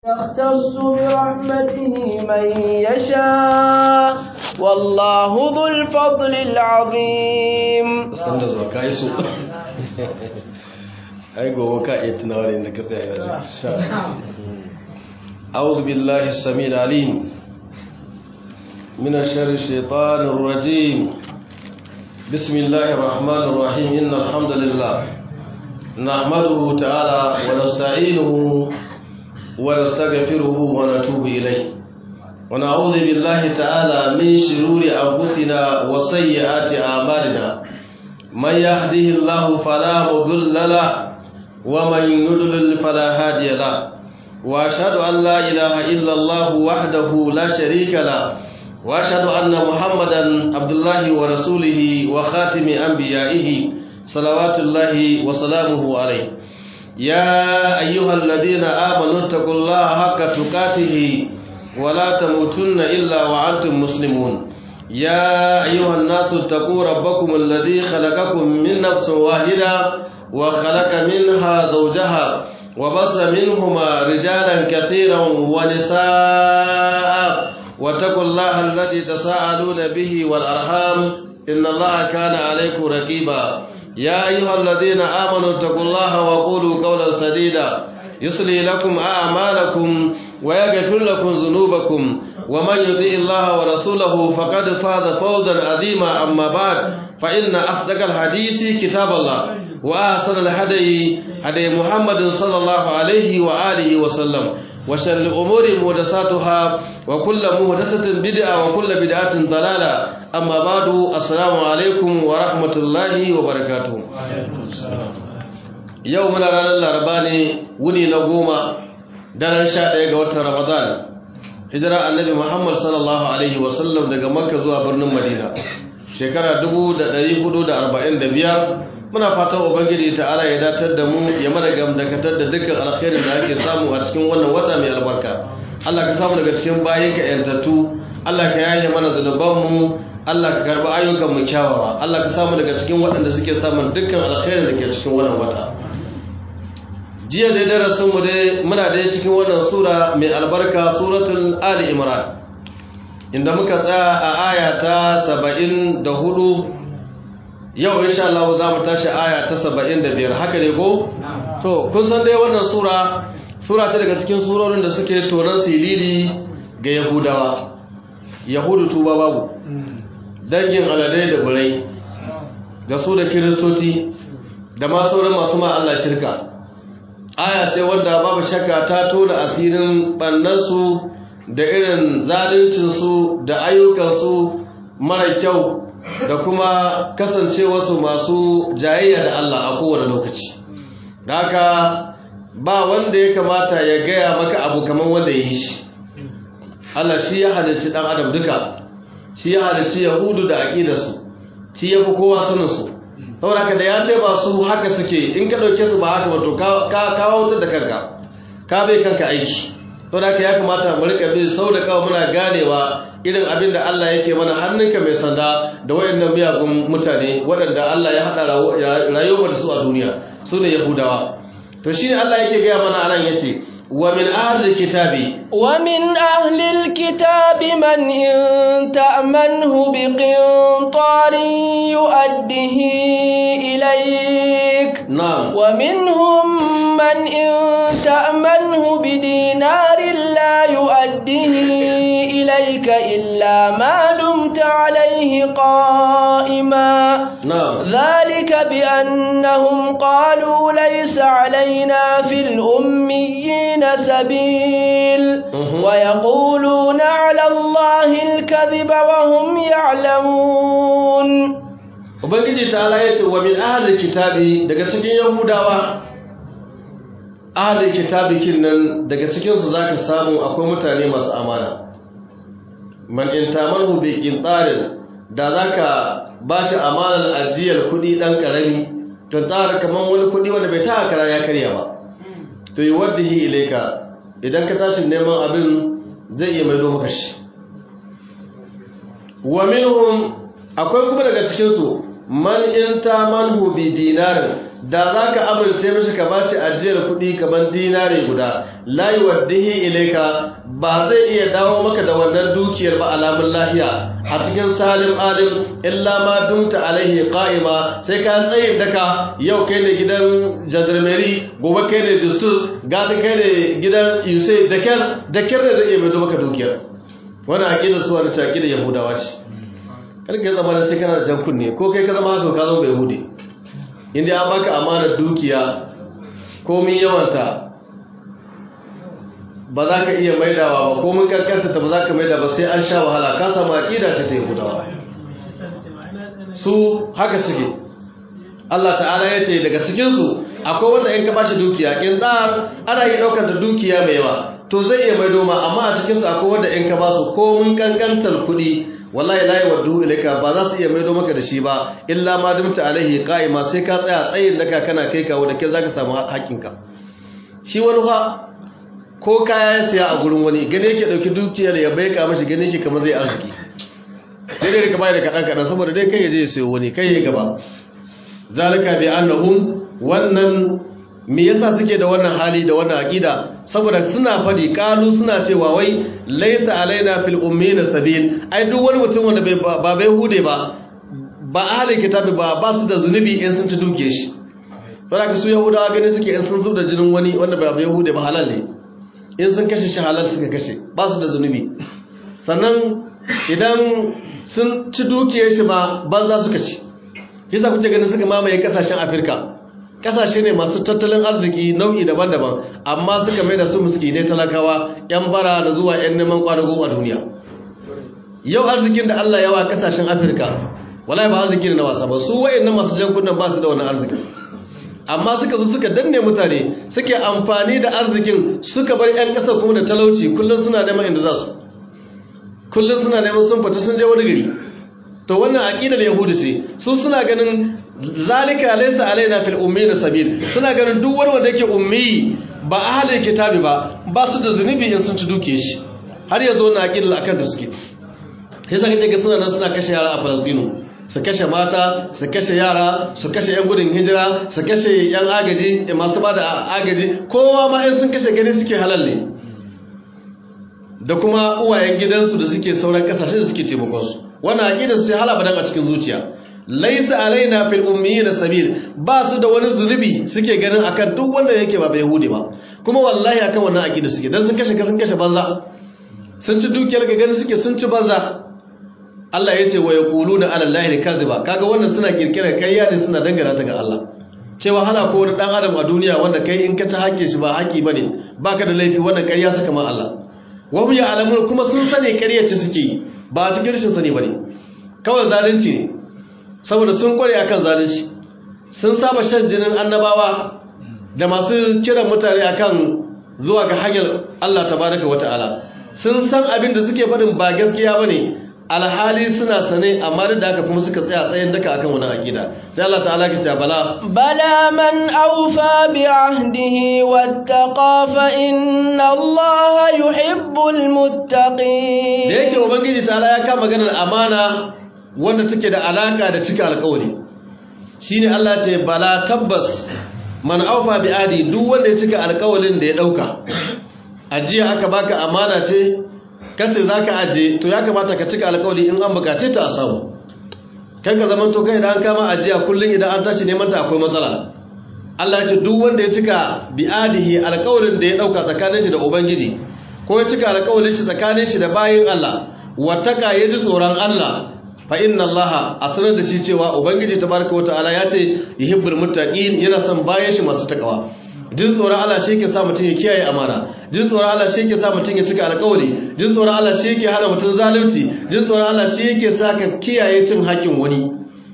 يختص برحمته من يشاء والله ذو الفضل العظيم san da zuwa ka yi so ai gobe ka iya tunawa da inda ka tsaya yanzu sha أعوذ بالله السميع العليم من الشر الشيطان الرجيم بسم الله الرحمن الرحيم إن الحمد لله نحمده تعالى ونستعينه ونستغفره ونتوب إليه ونعوذ بالله تعالى من شرور أنفسنا وسيئات أعمالنا من يهده الله فلا مضل له ومن يضلل فلا هادي له واشهد ان لا اله الا الله وحده لا شريك له واشهد ان محمدا عبد الله ورسوله وخاتم انبيائه صلوات الله وسلامه عليه يا ايها الذين امنوا اتقوا الله حق تقاته ولا تموتن الا وانتم مسلمون يا ايها الناس اتقوا ربكم الذي خلقكم من نفس واحده وخلق منها زوجها وبص منهما رجالا كثيرا ونساء واتقوا الله الذي تساءلون به والأرحام إن الله كان عليكم رقيبا يا أيها الذين آمنوا اتقوا الله وقولوا قولا سديدا يصلي لكم أعمالكم ويغفر لكم ذنوبكم ومن يطيع الله ورسوله فقد فاز فوزا عظيما أما بعد فإن أصدق الحديث كتاب الله وأحسن الهدي هدي محمد صلى الله عليه وآله وسلم وشر الأمور محدثاتها وكل محدثة بدعة وكل بدعة ضلالة أما بعد السلام عليكم ورحمة الله وبركاته يوم رانا الأرباني وني نقوم daren sha ɗaya ga watan Ramadan hijira annabi Muhammad sallallahu alaihi wasallam daga Makka zuwa birnin Madina shekara 1445 muna fatan ubangiji ta'ala ya datar da mu ya mana gamdakatar da dukkan alkhairin da ake samu a cikin wannan wata mai albarka Allah ka samu daga cikin bayin ka yantattu Allah ka yaye mana zunubanmu Allah ka karbi ayyukan mu kyawawa Allah ka samu daga cikin waɗanda suke samun dukkan alkhairin da ke cikin wannan wata jiya dai darasin mu dai muna dai cikin wannan sura mai albarka suratul ali imran inda muka tsaya a aya ta 74 yau insha Allah za mu tashi aya ta 75 haka ne ko to kun san dai wannan sura sura ta daga cikin surorin da suke toran silili ga yahudawa yahudu tuba babu dangin aladai da burai da su da kiristoci da ma sauran masu ma Allah shirka aya ce wanda babu shakka ta tona asirin bannansu da irin zaluncinsu da ayyukansu mara kyau da kuma kasancewarsu masu jayayya da Allah a kowane lokaci da haka ba wanda ya kamata ya gaya maka abu kamar wanda ya yi shi Allah shi ya halicci ɗan adam duka shi ya halicci yahudu da aƙidarsu shi ya fi kowa saninsu saboda haka da ya ce ba su haka suke in ka ɗauke su ba haka wato ka kawo da kanka ka bai kanka aiki saboda haka ya kamata mu rika bin sau da kawo muna ganewa irin abin da Allah yake mana hannunka mai sanda da wayannan miyagun mutane waɗanda Allah ya haɗa rayuwar da su a duniya su ne Yahudawa to shi Allah yake gaya mana anan yace wa min ahli kitabi wa min ahli kitabi man in ta'manhu bi qintarin yu'addihi ilayk na'am wa minhum man in ta'manhu bi dinarin la yu'addihi إليك إلا ما دمت عليه قائما نعم ذلك بأنهم قالوا ليس علينا في الأميين سبيل ويقولون على الله الكذب وهم يعلمون Ubangiji ta ya ce wa min ahalin kitabi daga cikin Yahudawa ahalin kitabi kin nan daga cikinsu za ka samu akwai mutane masu amana man in tamarhu bi qintarin da zaka bashi amanar ajiyar kudi dan karami qintar kaman wani kudi wanda bai ta kara ya karya ba to yuwaddihi ilayka idan ka tashi neman abin zai iya maido maka shi wa minhum akwai kuma daga cikin su man in tamanhu bi dinarin da za ka amince mashi ka ba shi ajiyar kuɗi kamar dinare guda layi waddihi ilaika ba zai iya dawo maka da wannan dukiyar ba alamun lahiya a cikin salim alim illa ma dumta alaihi qa'ima sai ka tsayin daka yau kai ne gidan jandarmeri gobe kai ne distur gata kai ne gidan yusai da kyar da kyar ne zai iya mai maka dukiyar wannan aqidar su wani ta aqidar yahudawa ce kar ka zama sai kana da jan kunne ko kai ka zama haka ka zama bai yahudi inda an baka amanar dukiya komin yawanta ba za ka iya maidawa ba komin kankanta ta ba za ka maida ba sai an sha wahala ka samu aƙida ce ta yi gudawa su haka suke Allah ta'ala ya ce daga cikinsu akwai wanda in ka bashi dukiya in ɗan ana yi ɗaukar da dukiya mai yawa to zai iya maido ma amma a cikinsu akwai wanda in ka ba su komin kankantar kuɗi wallahi la yawaddu ilayka ba za su iya maido maka da shi ba illa ma dumta alaihi qa'ima sai ka tsaya tsayin daka kana kai kawo da kai zaka samu hakinka shi wani fa ko kaya ya siya a gurin wani gane yake dauki dukiyar ya bai ka mashi gane yake kamar zai arziki sai dai ka bayar da kadan kadan saboda dai kai ya je ya sayo wani kai ya gaba zalika bi annahum wannan me yasa suke da wannan hali da wannan aqida saboda suna fadi kalu suna cewa wai laisa alaina fil ummina sabil ai duk wani mutum wanda bai ba bai hude ba ba ahli kitabi ba ba su da zunubi in sun ci duke shi saboda su yahudawa gani suke in sun zubda jinin wani wanda ba bai hude ba halal ne in sun kashe shi halal suka kashe ba su da zunubi sannan idan sun ci dukiyar shi ba banza suka ci yasa kuke ganin suka mamaye kasashen afirka kasashe ne masu tattalin arziki nau'i daban-daban amma suka mai da su miskinai talakawa yan bara da zuwa yan neman kwadago a duniya yau arzikin da Allah yawa kasashen Afirka wallahi ba arziki ne na wasa ba su wayannan masu jan kunnan ba su da wannan arziki amma suka zo suka danne mutane suke amfani da arzikin suka bar yan ƙasa kuma da talauci kullum suna neman inda za su kullum suna neman sun fita sun je wani gari to wannan aqidar yahudi ce su suna ganin zalika laysa alaina fil ummi sabil suna ganin duk wani wanda yake ummi ba ahlul kitabi ba ba su da zunubi in sun ci duke shi har yanzu wannan aqidar akan da suke yasa kaje ga suna nan suna kashe yara a Palestine su kashe mata su kashe yara su kashe yan gudun hijira su kashe yan agaji masu bada agaji kowa ma in sun kashe gani suke halal ne da kuma uwayen gidansu da suke sauran kasashe da suke taimakon su wannan aqidar su hala badan a cikin zuciya laisa alaina fil ummiyina sabil ba su da wani zulubi suke ganin akan duk wanda yake ba yahudi ba kuma wallahi akan wannan aqida suke dan sun kashe ka sun kashe banza sun ci dukiyar ga ganin suke sun ci banza Allah ya ce wa yaquluna ala allahi kaziba kaga wannan suna kirkirar kayya ne suna dangana ta ga Allah cewa hana ko wani dan adam a duniya wanda kai in ka ci haƙƙin shi ba haƙi bane baka da laifi wannan kayya suka ma Allah wa hum ya'lamun kuma sun sani ƙarya ce suke yi ba cikin rashin sani bane kawai zalunci ne saboda sun kware akan zalunci sun saba shan jinin annabawa da masu kiran mutane akan zuwa ga hanyar Allah tabaraka wata'ala sun san abin da suke faɗin ba gaskiya bane alhali suna sane amma da haka kuma suka tsaya tsayin daka akan wani akida sai Allah ta'ala ya ce bala bala man awfa bi ahdihi wattaqa fa inna Allah yuhibbul muttaqin da yake ubangiji ta'ala ya kama maganar amana wanda take da alaka da cika alƙawari shine Allah ce bala tabbas man aufa bi adi duk wanda ya cika alƙawarin da ya dauka ajiya aka baka amana ce kace zaka aje to ya kamata ka cika alƙawari in an bukace ta a samu kan ka zaman to kai idan an kama ajiya kullun idan an tashi neman ta akwai matsala Allah ya ce duk wanda ya cika bi adihi alƙawarin da ya dauka tsakanin shi da ubangiji ko ya cika alƙawarin shi tsakanin shi da bayin Allah wataka ya ji tsoron Allah fa inna Allah asrar da shi cewa ubangiji tabaraka wataala ya ce yuhibbul muttaqin yana son bayan shi masu takawa jin tsoron Allah shi yake sa mutum ya kiyaye amana jin tsoron Allah shi yake sa mutum ya cika alƙawari jin tsoron Allah shi yake hana mutum zalunci jin tsoron Allah shi yake sa ka kiyaye cin haƙin wani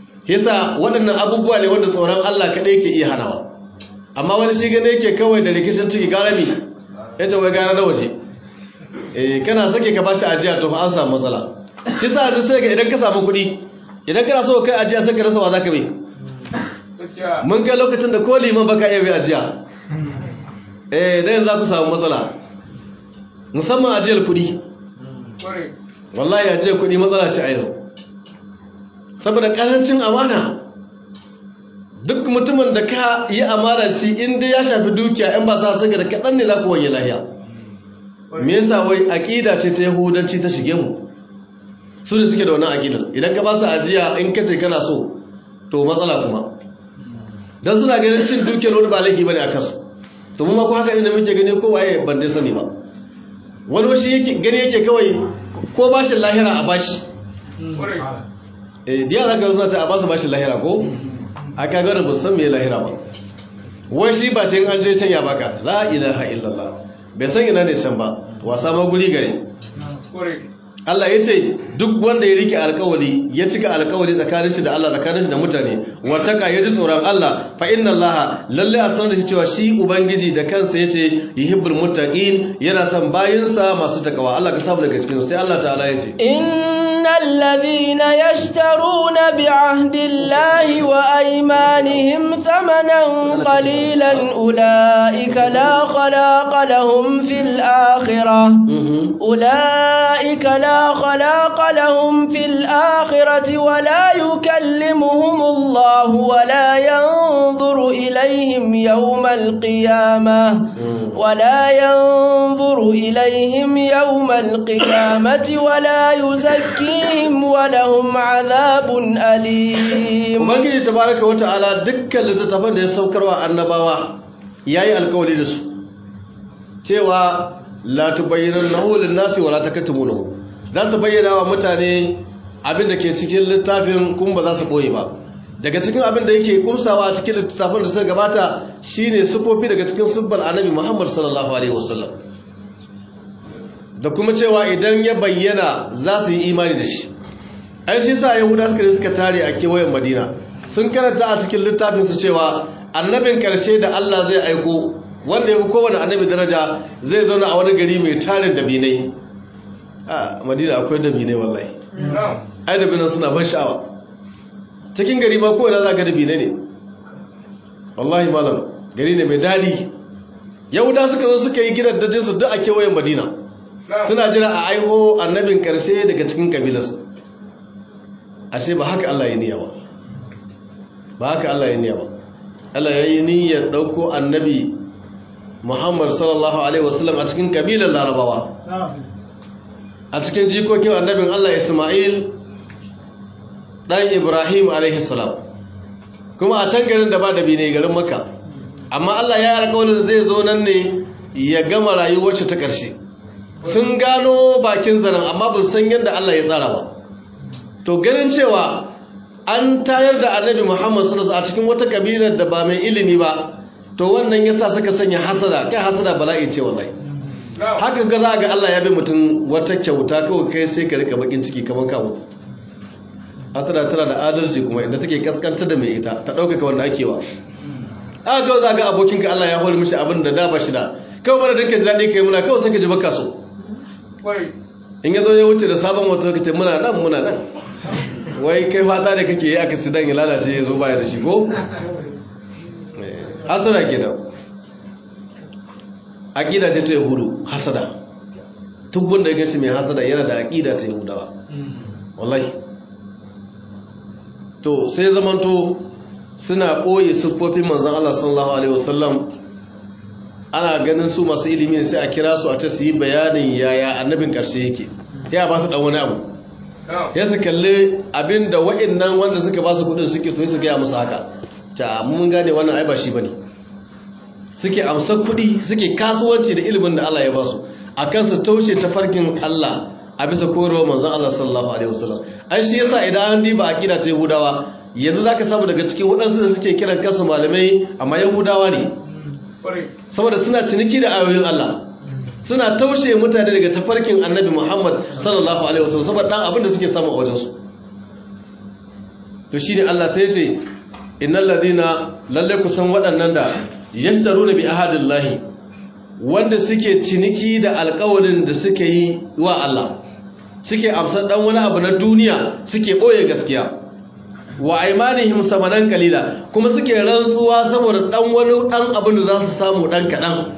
yasa waɗannan abubuwa ne wanda tsoron Allah kaɗai yake iya hanawa amma wani shi gane yake kawai da rikicin ciki garami ya ce wai gara na waje eh kana sake ka bashi ajiya to fa an samu matsala shi sa yanzu sai ga idan ka samu kuɗi idan kana so kai ajiya sai ka rasa wa zaka bai mun kai lokacin da ko liman baka iya bai ajiya eh dan yanzu za ku samu matsala musamman ajiyar kuɗi wallahi ajiyar kuɗi matsala shi a yanzu saboda ƙarancin amana duk mutumin da ka yi amana shi inda ya shafi dukiya in ba sa saka da kaɗan ne za ku wanye lahiya me yasa wai aƙida ce ta yahudanci ta shige mu su ne suke da wannan aƙidar idan ka ba su ajiya in ka ce kana so to matsala kuma dan suna ganin cin dukiyar wani ba laifi bane a kasu to mu ma ko haka ne muke gani ko waye ban dai sani ba wani washi yake gani yake kawai ko bashin lahira a bashi eh diya zaka suna ta a basu bashin lahira ko a kaga da ba san me lahira ba wai shi ba shi an je can ya baka la ilaha illallah bai san ina ne can ba wasa ma guri gare Allah ya ce duk wanda ya rike alkawali ya cika alkawali tsakanin shi da Allah tsakanin shi da mutane wataka ya ji tsoron Allah fa inna Allah lalle a sanar da shi cewa shi ubangiji da kansa yace yuhibbul muttaqin yana son bayinsa masu takawa Allah ka samu daga cikin sai Allah ta'ala ya ce innal ladhina yashtaruna bi'ahdillahi wa aymanihim thamanan qalilan ulaika la khalaqa lahum fil akhirah ulaika la خلاق لهم في الآخرة ولا يكلمهم الله ولا ينظر إليهم يوم القيامة ولا ينظر إليهم يوم القيامة ولا يزكيهم ولهم عذاب أليم Ubangiji tabaraka wa ta'ala dukkan littattafan da ya saukarwa annabawa yayi alkawari da su cewa la tubayyinannahu lin-nasi wa la takatumunahu za su bayyana wa mutane abin da ke cikin littafin kuma ba za su ɓoye ba daga cikin abin da yake kumsawa a cikin littafin da suka gabata shine sufofi daga cikin subbal annabi muhammad sallallahu alaihi wasallam da kuma cewa idan ya bayyana za su yi imani da shi ai shi sa yahuda suka suka tare a kewayen madina sun karanta a cikin littafin su cewa annabin karshe da allah zai aiko wanda ya fi kowane annabi daraja zai zauna a wani gari mai tarin dabinai a madina akwai dabinai wallahi ai dabinan suna ban sha'awa cikin gari ma kowane za ga dabinai ne wallahi malam gari ne mai daɗi yahuda suka zo suka yi gidan dajinsu duk a kewayen madina suna jira a aiho annabin karshe daga cikin kabilarsu ashe ba haka allah ya niyya ba ba haka allah ya niyya ba allah ya yi niyyar ɗauko annabi muhammad sallallahu alaihi wasallam a cikin kabilar larabawa a cikin jikokin annabin Allah Ismail ɗan Ibrahim alaihissalam kuma a can garin da ba da ne garin maka amma Allah ya yi alƙawarin zai zo nan ne ya gama rayuwarsa ta ƙarshe sun gano bakin zaren amma ba san yadda Allah ya tsara ba to ganin cewa an tayar da annabi Muhammad sallallahu a cikin wata kabilar da ba mai ilimi ba to wannan yasa suka sanya hasada kai hasada bala'i ce wallahi haka ga za ga Allah ya bi mutum wata kyauta kawai kai sai ka rika bakin ciki kamar kawo hatara tana da adalci kuma inda take kaskanta da mai ita ta ɗaukaka wanda ake wa aka kawai za ga abokinka Allah ya hori mishi abin da da ba shi da kawai bada dukkan ji daɗi kai muna kawai sai ka ji baka so in ya zo ya wuce da sabon wata ka ce muna nan muna nan wai kai fata da kake yi aka sidan ya lalace ya zo baya da shi ko hasada kenan aƙida ce ta yahudu hasada duk wanda ya gashi mai hasada yana da aƙida ta yahudawa wallahi to sai zamanto suna ɓoye siffofin manzan Allah sallallahu alaihi wasallam ana ganin su masu ilimi sai a kira su a ta su yi bayanin yaya annabin ƙarshe yake ya ba su ɗan wani abu ya su kalli abin da wa'innan wanda suka ba su kuɗin suke so su gaya musu haka ta mun gane wannan ai ba shi bane suke amsar kuɗi suke kasuwanci da ilimin da Allah ya ba su a kan su taushe tafarkin Allah a bisa korewa manzon Allah sallallahu alaihi wasallam ai shi yasa idan an diba aqida ta Yahudawa yanzu zaka samu daga cikin waɗansu da suke kiran kansu malamai amma Yahudawa ne saboda suna ciniki da ayoyin Allah suna taushe mutane daga tafarkin Annabi Muhammad sallallahu alaihi wasallam saboda dan abin da suke samu a wajen su to shine Allah sai ya ce innal ladina lalle kusan waɗannan da yashtaruna bi ahadillahi wanda suke ciniki da alƙawarin da suke yi wa Allah suke amsar dan wani abu na duniya suke boye gaskiya wa aimanihim samanan kalila kuma suke rantsuwa saboda dan wani dan abin da za su samu dan kadan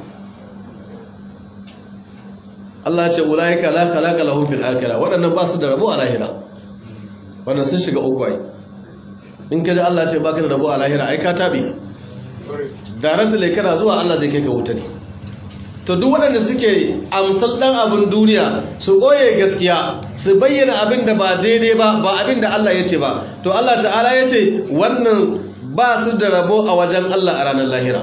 Allah ya ce ulaika la khalaqa lahum fil akhirah wadannan ba su da rabo a lahira wannan sun shiga uku ai in ka ji Allah ce baka da rabo a lahira ai ka tabe daranta lai kana zuwa Allah zai kai ka wuta ne to duk waɗanda suke amsal ɗan abin duniya su ɓoye gaskiya su bayyana abin da ba daidai ba ba abin da Allah ya ce ba to Allah ta'ala ya ce wannan ba su da rabo a wajen Allah a ranar lahira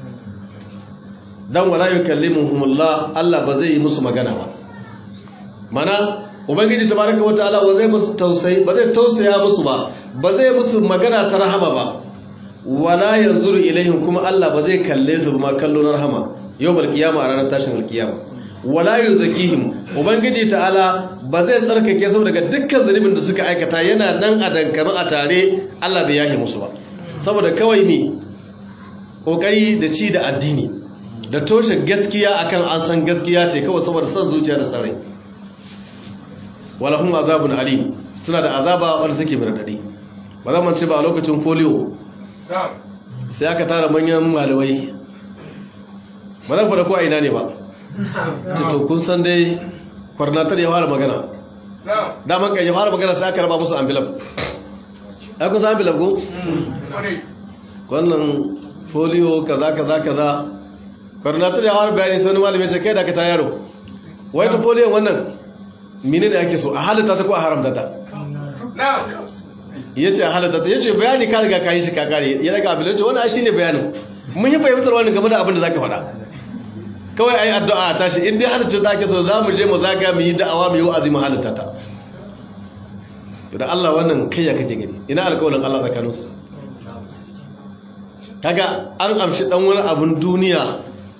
dan wala yukallimuhumullah Allah ba zai yi musu magana ba mana ubangiji tabaraka wataala ba zai musu tausayi ba zai tausaya musu ba ba zai musu magana ta rahama ba wala yanzuru ilaihim kuma Allah ba zai kalle su ba kallo na rahama yawmal qiyama a ranar tashin alqiyama wala yuzakihim ubangiji ta'ala ba zai tsarkake su daga dukkan zunubin da suka aikata yana nan a dankame a tare Allah bai yahi musu ba saboda kawai ne kokari da ci da addini da toshe gaskiya akan an san gaskiya ce kawai saboda son zuciya da sarai walahum azabun alim suna da azaba wanda take mai radadi ba za mu ce ba a lokacin polio sai aka tara manyan malamai ba zan fada ko a ina ne ba to kun san dai kwarnatar ya fara magana daman kan ya fara magana sai aka raba musu ambilab ai kun san ambilab ko wannan polio kaza kaza kaza kwarnatar ya fara bayani sai wani malami ce kai da ka ta yaro wai ta polio wannan mine ne ake so a halitta ta ko a haramta ta ya ce a halitta ta ya ce bayani ka riga ka yi shi ka kare ya daga abin da wani shi ne bayanin mun yi fahimtar wani game da abin da za ka faɗa kawai a yi addu'a a tashi in dai halitta ta ake so za mu je mu zaga mu yi da'awa mu yi wa'azi mu halitta ta da Allah wannan kai ya kake gani ina alƙawarin Allah tsakanin su kaga an amshi dan wani abun duniya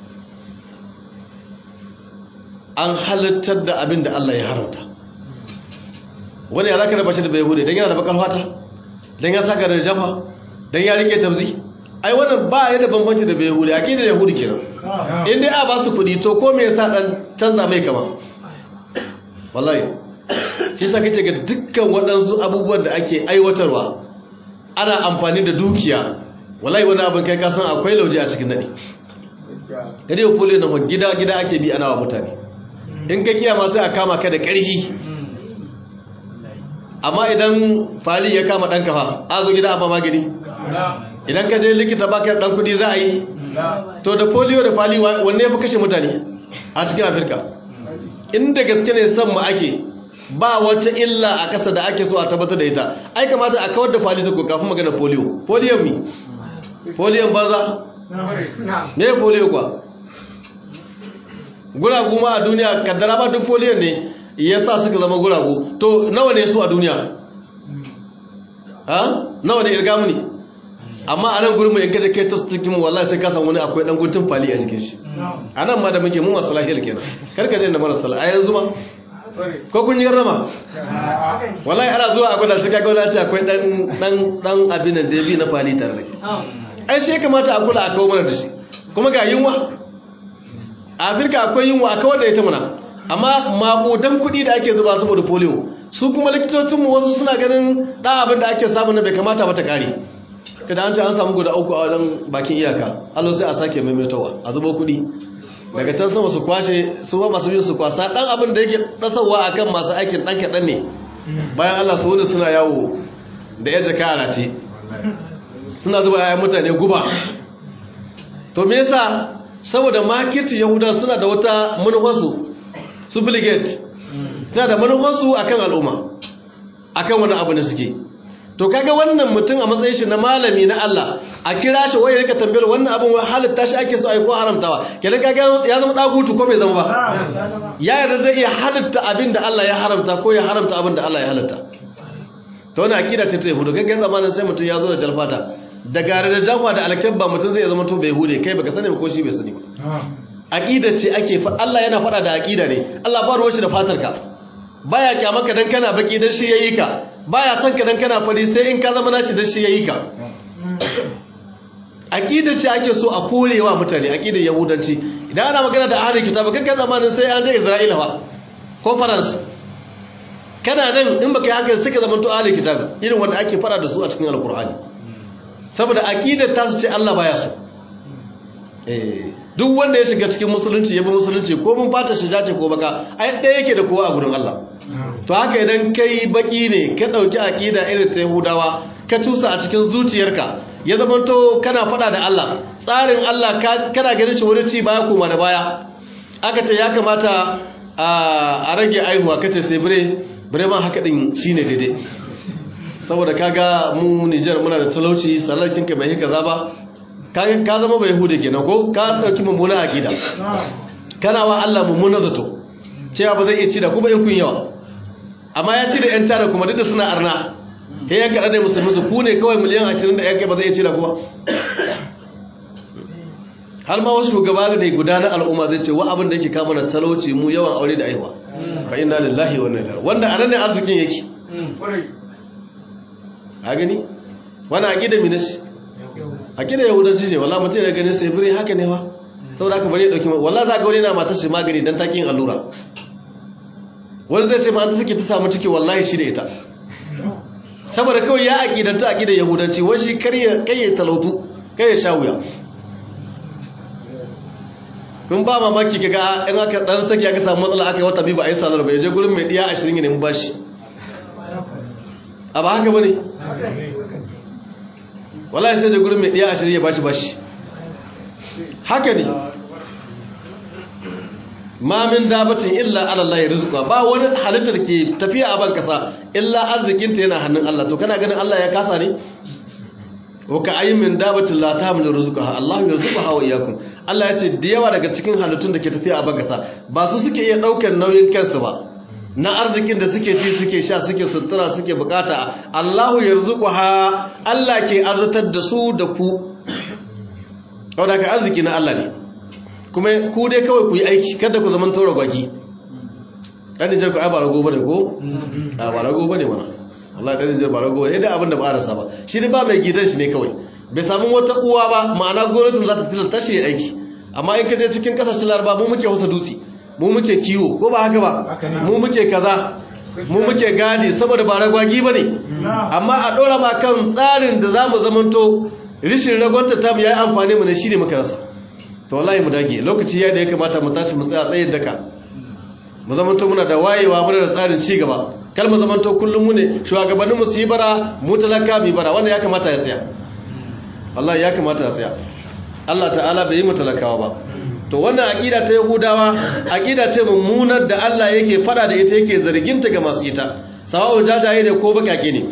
an halittar da abin da Allah ya haramta wani ya zaka raba shi da bai hude dan yana da bakar fata dan ya saka da jafa dan ya rike tabzi ai wannan ba ya da bambanci da bai hude aqidar yahudi kenan in dai a ba su kudi to ko me yasa dan canza mai kama wallahi shi sa kace ga dukkan waɗansu abubuwan da ake aiwatarwa ana amfani da dukiya wallahi wani abin kai ka san akwai lauje a cikin nadi gade ko kule na gida gida ake bi ana wa mutane in ka kiyama sai a kama ka da ƙarfi amma idan fali ya kama ɗan kafa a zo gida a ba magani idan ka je likita baka ɗan kuɗi za a yi to da polio da fali wanne ya fi kashe mutane a cikin afirka inda gaske ne san mu ake ba wata illa a ƙasa da ake so a tabbatar da ita ai kamata a kawar da fali ta kafin magana polio polio mi polio banza me polio kwa guragu ma a duniya kaddara ba duk polio ne ya sa suka zama guragu to nawa ne su a duniya ha nawa ne irgamu ne amma a nan gurin mu yanka da kai ta cikin wallahi sai ka san wani akwai dan guntun fali a jikin shi a nan ma da muke mu masu lahiyar kenan karka je da marasa a yanzu ma ko kun yi rama wallahi ana zuwa a gwada shi kaga wani ce akwai dan dan dan abin da bi na fali tare da ke ai sai kamata a kula a kawo mana da shi kuma ga yunwa a afirka akwai yunwa a kawar da ita muna amma makudan kuɗi da ake zuba saboda polio su kuma likitocinmu wasu suna ganin ɗan abin da ake samu na bai kamata mata kare kada an ce an samu guda uku a wajen bakin iyaka allo sai a sake maimaitowa a zubo kuɗi daga can sama su kwashe su ba masu biyu su kwasa ɗan abin da yake ɗasarwa a kan masu aikin ɗan kaɗan ne bayan allah su wuni suna yawo da ya jaka a rati suna zuba yayan mutane guba to me yasa saboda makirci yahuda suna da wata manufarsu su biligate suna da manufarsu akan al'umma akan wani abu da suke to kaga wannan mutum a matsayin shi na malami na Allah a kira shi waye rika tambayar wannan abin wai halitta shi ake so ai ko haramtawa kenan kaga ya zama dagutu ko bai zama ba ya yarda zai iya halitta abin da Allah ya haramta ko ya haramta abin da Allah ya halitta to wannan akida ce ta yahudu kaga zamanin sai mutum ya zo da jalfata da gare da jafa da alkabba mutum zai zama to bai hude kai baka sani ko shi bai sani ba aqida ce ake fa Allah yana fada da aqida ne Allah ba ruwa shi da fatarka baya kyamaka dan kana baki dan shi yayi ka baya son ka dan kana fari sai in ka zama nashi dan shi yayi ka aqida ce ake so a korewa mutane aqidar yahudanci idan ana magana da ahlul kitab kanka zamanin sai an je Isra'ila ba ko France kana nan in baka yi haka suka zama to ahlul kitab irin wanda ake fara da su a cikin alqur'ani saboda aqidar ta su ce Allah baya so eh duk wanda ya shiga cikin musulunci ya bi musulunci ko mun fata shi jace ko baka ai ɗaya yake da kowa a gurin Allah to haka idan kai baki ne ka dauki aqida irin ta Yahudawa ka cusa a cikin zuciyarka ya zamanto kana fada da Allah tsarin Allah kana ganin shi wani ci baya kuma da baya aka ce ya kamata a rage aihuwa kace sai bire bire ma haka din shine daidai saboda kaga mu Nijar muna da talauci sallakin ka bai kaza ba kaga ka zama bai hude kenan ko ka dauki mummuna akida kana wa Allah mummuna zato cewa ba zai iya ci da kuma in kun yawa amma ya ci da yan tara kuma duk da suna arna he ya kada ne musulmi su ku ne kawai miliyan 20 da yan kai ba zai iya ci da kuma har ma wasu shugaba ne guda na al'umma zai ce wa abin da yake kama na talauci mu yawan aure da aiwa fa inna lillahi wa inna ilaihi wanda anan ne arzikin yake a gani wani aqida mi nashi aqida yahudanci ne wallahi mutum ya gani sai bire haka ne fa saboda haka bari ya dauki wallahi za ga wani na matar shi magani dan takin allura wani zai ce ma an ta suke ta samu ciki wallahi shi da ita saboda kawai ya aqidanta aqida yahudanci wani shi kar ya kai ya talautu kai ya sha wuya kun ba mamaki kaga in aka dan saki aka samu matsala aka yi wata biyu ba a yi salar ba ya je gurin mai diya 20 ne mu bashi a ba haka bane wallahi sai da gurin mai diya 20 ya bashi bashi haka ne ma min dabatin illa ala Allah ya rizqa ba wani halittar ke tafiya a ban kasa illa arzikinta yana hannun Allah to kana ganin Allah ya kasa ne wa ka ayyin min dabatin la tahmilu rizqaha Allah yarzuquha wa iyyakum Allah ya ce da yawa daga cikin halittun da ke tafiya a bagasa ba su suke iya daukar nauyin kansu ba na arzikin da suke ci suke sha suke sutura suke bukata Allah yarzuquha Allah ke arzatar da su da ku wanda ka arziki na Allah ne kuma ku dai kawai ku yi aiki kada ku zaman tora gwagi dan Nijar ku ai ba rago bane ko a ba rago bane mana wallahi dan Nijar ba rago bane idan abin da ba rasa ba shi ne ba mai gidan shi ne kawai bai samu wata uwa ba ma'ana gwamnatin za ta tilasta shi aiki amma in ka je cikin kasashen laraba mu muke hausa dutse mu muke kiwo ko ba haka ba mu muke kaza mu muke gadi saboda ba ragwagi ba ne amma a ɗora ma kan tsarin da za mu zamanto rishin ragwanta ta mu ya yi amfani mu ne shi ne muka rasa to wallahi mu dage lokaci ya da ya kamata mu tashi mu tsaya tsayin daka mu zamanto muna da wayewa muna da tsarin ci gaba kal mu zamanto kullum mu ne shugabannin mu su yi bara mu talaka mu yi bara wannan ya kamata ya tsaya wallahi ya kamata ya tsaya Allah ta'ala bai yi mu talakawa ba to wannan aqida ta yahudawa aqida ce mummunar da Allah yake fada da ita yake zarginta ga masu ita sawa'u jajaye ne ko bakake ne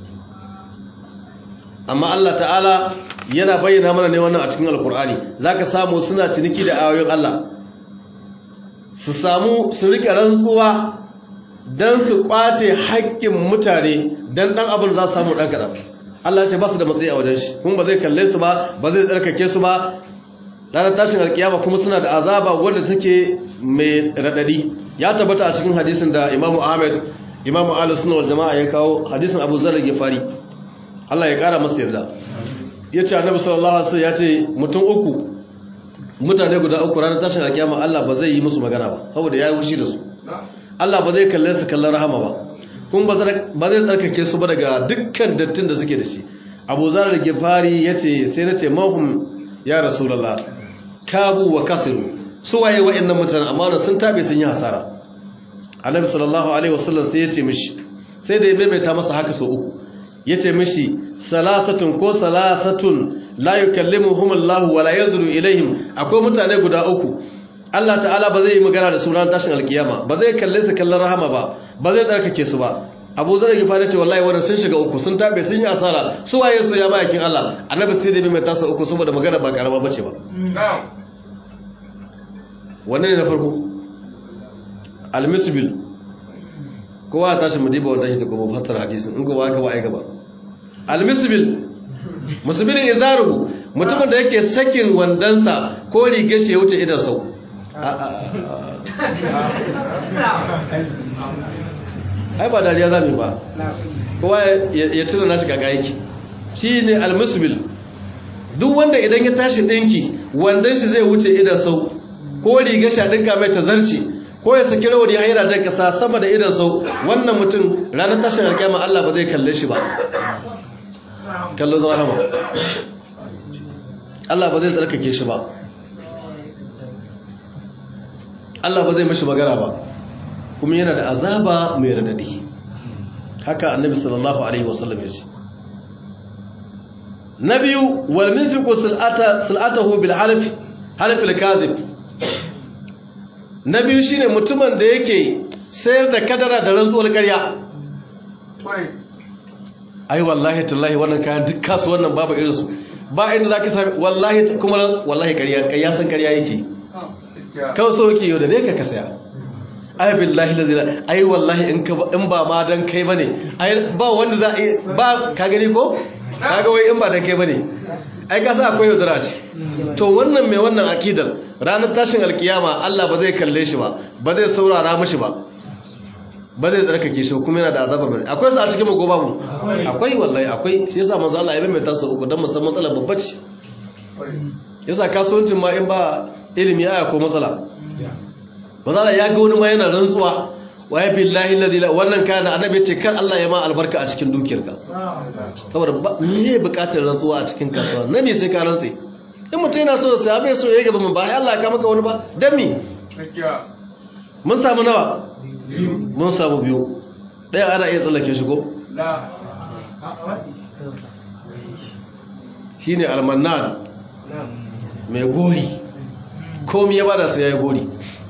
amma Allah ta'ala yana bayyana mana ne wannan a cikin alkur'ani zaka samu suna ciniki da ayoyin Allah su samu su rika rantsuwa dan su kwace haƙƙin mutane dan dan abin za su samu dan kadan Allah ce ba su da matsayi a wajen shi kuma ba zai kalle su ba ba zai tsarkake su ba ranar tashin alkiyama kuma suna da azaba wanda take mai radadi ya tabbata a cikin hadisin da Imam Ahmad Imam Ahlus Sunnah wal Jama'a ya kawo hadisin Abu Zar al-Ghifari Allah ya kara masa yarda yace Annabi sallallahu alaihi wasallam yace mutum uku mutane guda uku ranar tashin alkiyama Allah ba zai yi musu magana ba saboda yayi wushi da su Allah ba zai kalle su kallon rahama ba kuma ba zai tsarkake su ba daga dukkan dattin da suke da shi Abu Zar al-Ghifari yace sai nace mahum ya rasulullah kabu wa kasiru su waye wa'annan mutanen amma sun tabe sun yi hasara annabi sallallahu alaihi wasallam sai yace mishi sai da ya maimaita masa haka so uku yace mishi salasatun ko salasatun la yukallimuhum Allah wa la yanzuru ilaihim akwai mutane guda uku Allah ta'ala ba zai yi magana da su ran tashin alkiyama ba zai kalle su kallon rahama ba ba zai tsarkake su ba Abu Zar ya fara ce wallahi wannan sun shiga uku sun tabe sun yi asara su waye su ya bayakin Allah annabi sai da mai tasa uku saboda magana ba karama bace ba wanne ne na farko al-misbil kowa tashi mu diba wannan shi kuma fassara hadisin in kowa ka ba ai gaba al-misbil musbilin izaru mutumin da yake sakin wandansa ko rige shi ya wuce idan sau ai ba dariya za mu ba kowa ya tuna nashi gaga yake shi ne almusbil duk wanda idan ya tashi ɗinki wandan shi zai wuce idan sau ko riga shi a ɗinka mai tazarci ko ya saki rawar ya haira jan ƙasa sama da idan sau wannan mutum ranar tashin alƙyama Allah ba zai kalle shi ba kallo zama hama Allah ba zai tsarkake shi ba Allah ba zai mashi magana ba kuma yana da azaba mai radadi haka annabi sallallahu alaihi wasallam ya ce na biyu wal minfiqu sil'ata sil'atahu bil half half al kazib na biyu shine mutumin da yake sayar da kadara da rantsuwar ƙarya ai wallahi tallahi wannan kayan duk kasuwan nan babu irinsu ba inda zaka sami wallahi kuma wallahi ƙarya ƙarya san ƙarya yake kawai so yake yau da ne ka ka saya ai billahi la ai wallahi in ka in ba ma dan kai bane ai ba wanda za ba ka gani ko kaga wai in ba dan kai bane ai ka sa akwai yaudara ce to wannan mai wannan akidar ranar tashin alkiyama Allah ba zai kalle shi ba ba zai saurara mishi ba ba zai tsarkake shi kuma yana da azaba mai akwai su a cikin mago babu akwai wallahi akwai shi yasa manzo Allah ya bai mai tasa uku dan musamman matsala babba ce yasa kasuwancin ma in ba ilimi aya ko matsala manzo Allah ya ga wani ma yana rantsuwa wa ya billahi alladhi la wannan kana annabi ce kar Allah ya ma albarka a cikin dukiyarka saboda me ya bukatar rantsuwa a cikin kasuwa na me sai ka rantse in mutum yana so sai bai so ya gaba mun ba Allah ya ka maka wani ba dan me mun samu nawa mun samu biyu ɗaya ana iya tsallake shi ko? shi ne almanan mai gori komi ya bada su ya yi gori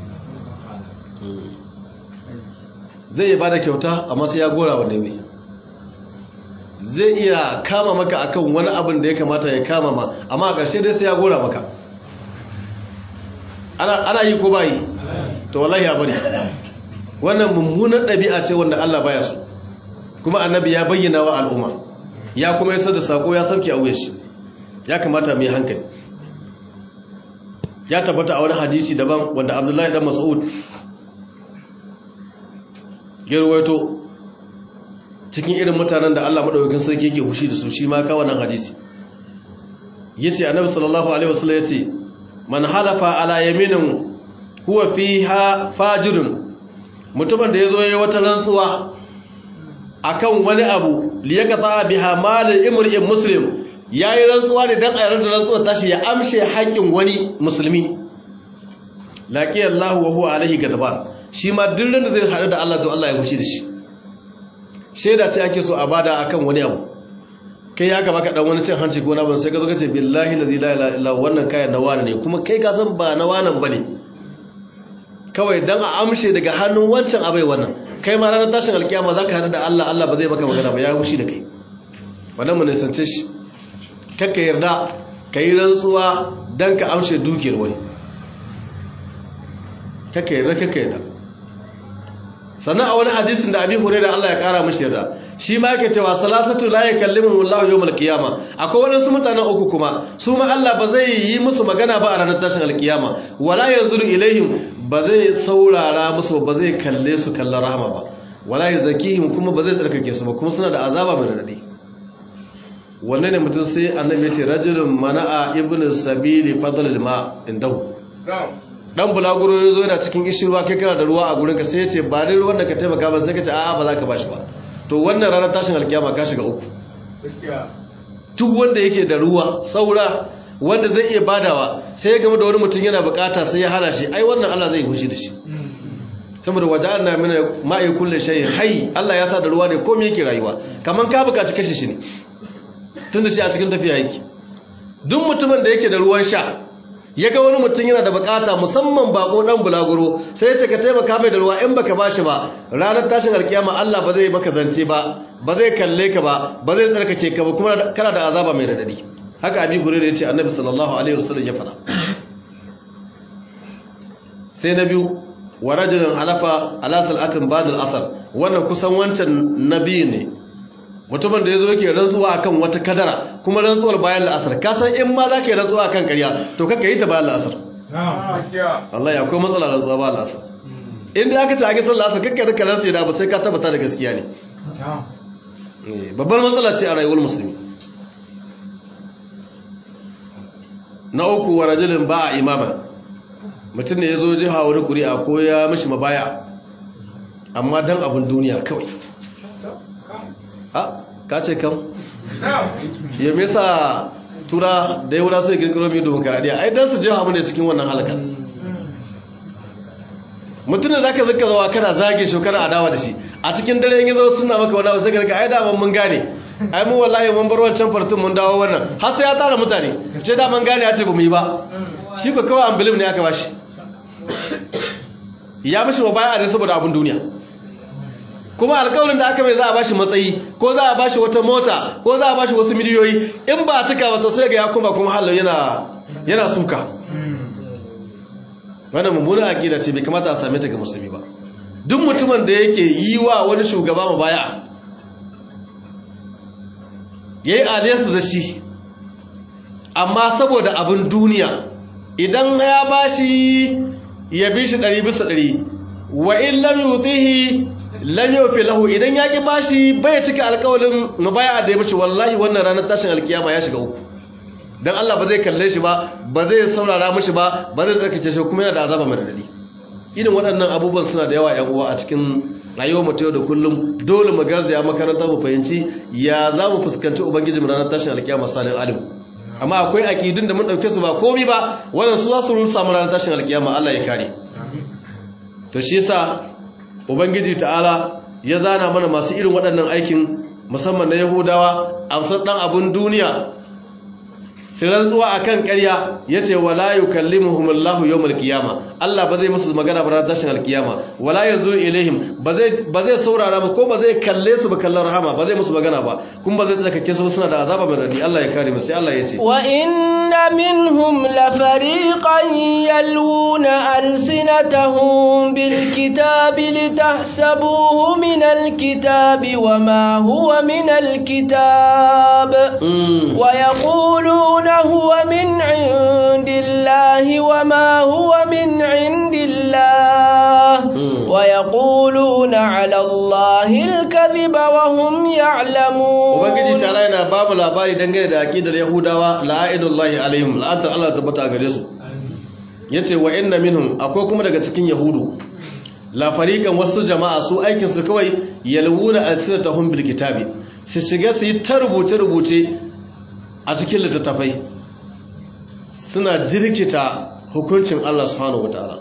zai yi bada kyauta amma sai ya gora wa nemi zai iya kama maka akan wani abin da ya kamata ya kama ma amma a ƙarshe dai sai ya gora maka ana yi ko bayi to wallahi ya bari wannan mummunan ɗabi'a ce wanda Allah baya so kuma annabi ya bayyana wa al'umma ya kuma yasa da sako ya sauke a wuya shi ya kamata mu yi hankali ya tabbata a wani hadisi daban wanda Abdullahi dan Mas'ud ya rawaito cikin irin mutanen da Allah madaukakin sarki yake hushi da su shi ma ka wannan hadisi yace annabi sallallahu alaihi wasallam yace man halafa ala yaminin huwa fiha fajirun mutumin da ya zo ya wata rantsuwa akan wani abu liyaqata biha malal imri'in muslim yayi rantsuwa ne dan ayar da rantsuwa tashi ya amshe haƙƙin wani musulmi laqi Allah wa huwa alaihi gadban shi ma duk ran da zai haɗu da Allah to Allah ya fushi da shi sheda ce ake so a bada akan wani abu kai ya ka baka dan wani cin hanci ko na ban sai ka zo ka ce billahi la ilaha illa wannan kayan na wani ne kuma kai ka san ba na wanan bane kawai don a amshe daga hannun wancan abai wannan kai ma ranar tashin alkiyama za ka haɗu da Allah Allah ba zai maka magana ba ya wushi da kai wannan mu nisance shi kakka yarda ka yi rantsuwa don ka amshe dukiyar wani kakka yarda kakka yarda sannan a wani hadisin da abi hure da Allah ya kara mashi yarda shi ma yake cewa salasatu la yakallimuhum Allah yawmal qiyama akwai wadansu mutanen uku kuma su ma Allah ba zai yi musu magana ba a ranar tashin alkiyama wala yanzuru ilaihim ba zai saurara musu ba zai kalle su kallon rahama ba wala yazakihim kuma ba zai tsarkake su ba kuma suna da azaba mai radadi wannan ne mutum sai annabi ya ce rajulun mana'a ibnu sabili fadlul ma indahu dan bulaguro ya zo yana cikin ishirwa kai kana da ruwa a gurinka sai ya ce ba ni ruwan da ka taimaka ba sai ka ce a'a ba za ka bashi ba to wannan ranar tashin alkiyama ka shiga uku duk wanda yake da ruwa saura wanda zai iya badawa sai ya gama da wani mutum yana bukata sai ya hana shi ai wannan Allah zai hushi da shi saboda waje an na mina ma'i kulle shayi hai Allah ya sa da ruwa ne komai yake rayuwa kaman ka bukaci kashe shi ne tunda shi a cikin tafiya yake duk mutumin da yake da ruwan sha ya ga wani mutum yana da bukata musamman bako dan bulaguro sai ya ce ka taimaka mai da ruwa in baka bashi ba ranar tashin alkiyama Allah ba zai maka zance ba ba zai kalle ka ba ba zai tsarkake ka ba kuma kana da azaba mai radadi haka abi hurairah ya ce annabi sallallahu alaihi wasallam ya faɗa sai na biyu wa rajulun halafa ala salatin ba'dal asr wannan kusan wancan nabi ne mutumin da ya zo yake rantsuwa akan wata kadara kuma rantsuwar bayan la'asar ka san in ma za ka yi rantsuwa akan karya to kaka yi ta bayan la'asar Allah ya akwai matsala rantsuwa bayan la'asar inda aka ce a gisar la'asar kakka rika rantsi da ba sai ka tabbata da gaskiya ne babbar matsala ce a rayuwar musulmi na uku wa rajulin ba a imama mutum ne ya zo jiha wani kuri'a ko ya mishi mabaya amma don abin duniya kawai a ka ce kam ya mesa tura da ya wura sai girgiro mai demokaradiyya ai don su je hamu ne cikin wannan halakar mutum da za ka zaka zawa kana zage shi kana adawa da shi a cikin dare yin zo suna maka wani wasu garga ai daman mun gane ai mu wallahi mun bar wancan fartun mun dawo wannan har sai ya tara mutane ce da man gane ya ce ba mu yi ba shi ko kawai ambilim ne aka bashi ya mishi mabaya ne saboda abin duniya kuma alƙawarin da aka mai za a bashi matsayi ko za a bashi wata mota ko za a bashi wasu miliyoyi in ba a cika wata sai ga ya kuma kuma halin yana yana suka wannan mummunan aqida ce bai kamata a same ta ga musulmi ba duk mutumin da yake yi wa wani shugaba mabaya yayi aliyarsa da shi amma saboda abin duniya idan ya bashi ya bi shi ɗari bisa ɗari wa in lam yutihi lam yufi lahu idan ya ki bashi bai cika alƙawarin mubaya da ya mishi wallahi wannan ranar tashin alkiyama ya shiga uku dan Allah ba zai kalle shi ba ba zai saurara mishi ba ba zai tsarkake shi kuma yana da azaba mai radadi irin waɗannan abubuwan suna da yawa ƴan uwa a cikin rayuwar mu ta yau da kullum dole mu garzaya makaranta mu fahimci ya za mu fuskanci ubangiji mu ranar tashin alkiyama salin alim amma akwai aqidun da mun dauke su ba komai ba wannan su za su rusa mu ranar tashin alkiyama Allah ya kare to shi yasa ubangiji ta'ala ya zana mana masu irin waɗannan aikin musamman na yahudawa amsar ɗan abin duniya su rantsuwa a kan ƙarya ya ce wala yi kallimuhum Allahu yau malkiyama Allah ba zai musu magana ba tashin alkiyama wala yanzu ilaihim ba zai saurara ba ko ba zai kalle su ba kallon rahama ba zai musu magana ba kuma ba zai tsakake su suna da azaba mai radi Allah ya kare musu sai Allah ya ce wa inna minhum la fariqan yalwuna alsinatahum bil kitabi litahsabuhu min al kitabi wa ma huwa min al kitab wa yaquluna هو من عند الله وما هو من عند الله ويقولون على الله الكذب وهم يعلمون ubangiji ta'ala yana ba mu labari dangane da aqidar yahudawa la'inullahi alaihim la'atar Allah tabbata gare su yace wa inna minhum akwai kuma daga cikin yahudu la fariqan wasu jama'a su aikin su kawai yalwuna asratahum bil kitabi su shiga su yi ta rubuce rubuce a cikin littattafai suna jirkita hukuncin Allah subhanahu wataala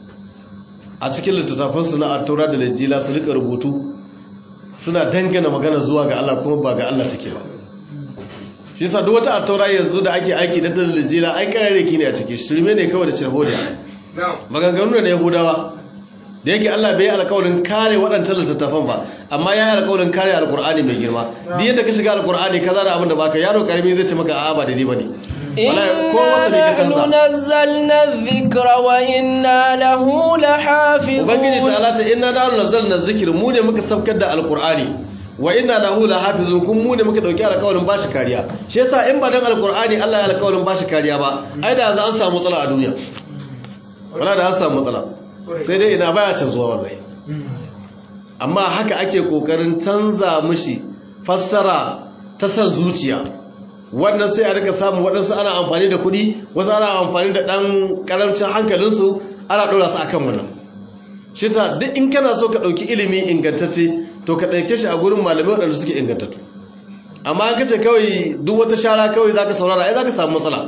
a cikin littattafansu na attaura da lijila su rika rubutu suna dangana magana zuwa ga Allah kuma ba ga Allah take ba shi yasa duk wata attaura yanzu da ake aiki da lijila ai kararreki ne a ciki shirme ne kawai da cirhodiya maganganu ne yahudawa da yake Allah bai alƙawarin kare waɗancan littattafan ba amma ya yi alƙawarin kare alƙur'ani mai girma duk yadda ka shiga alƙur'ani ka zara abin da baka yaro karami zai ce maka a'a ba daidai bane inna nahnu nazzalna dhikra wa inna lahu lahafizun ubangiji ta'ala ce inna nahnu nazzalna dhikra mu ne muka saukar da alƙur'ani wa inna lahu lahafizun kun mu ne muka dauki alƙawarin bashi kariya shi yasa in ba dan alƙur'ani Allah ya alƙawarin bashi kariya ba ai da za an samu matsala a duniya wala da an samu matsala sai dai ina baya canzuwa wallahi amma haka ake kokarin canza mishi fassara ta san zuciya wannan sai a rika samu waɗansu ana amfani da kuɗi wasu ana amfani da ɗan ƙaramcin hankalinsu ana ɗora su akan wannan shi ta duk in kana so ka ɗauki ilimi ingantacce to ka ɗauke shi a gurin malamai waɗanda suke ingantattu amma an kace kawai duk wata shara kawai za ka saurara ai za ka samu matsala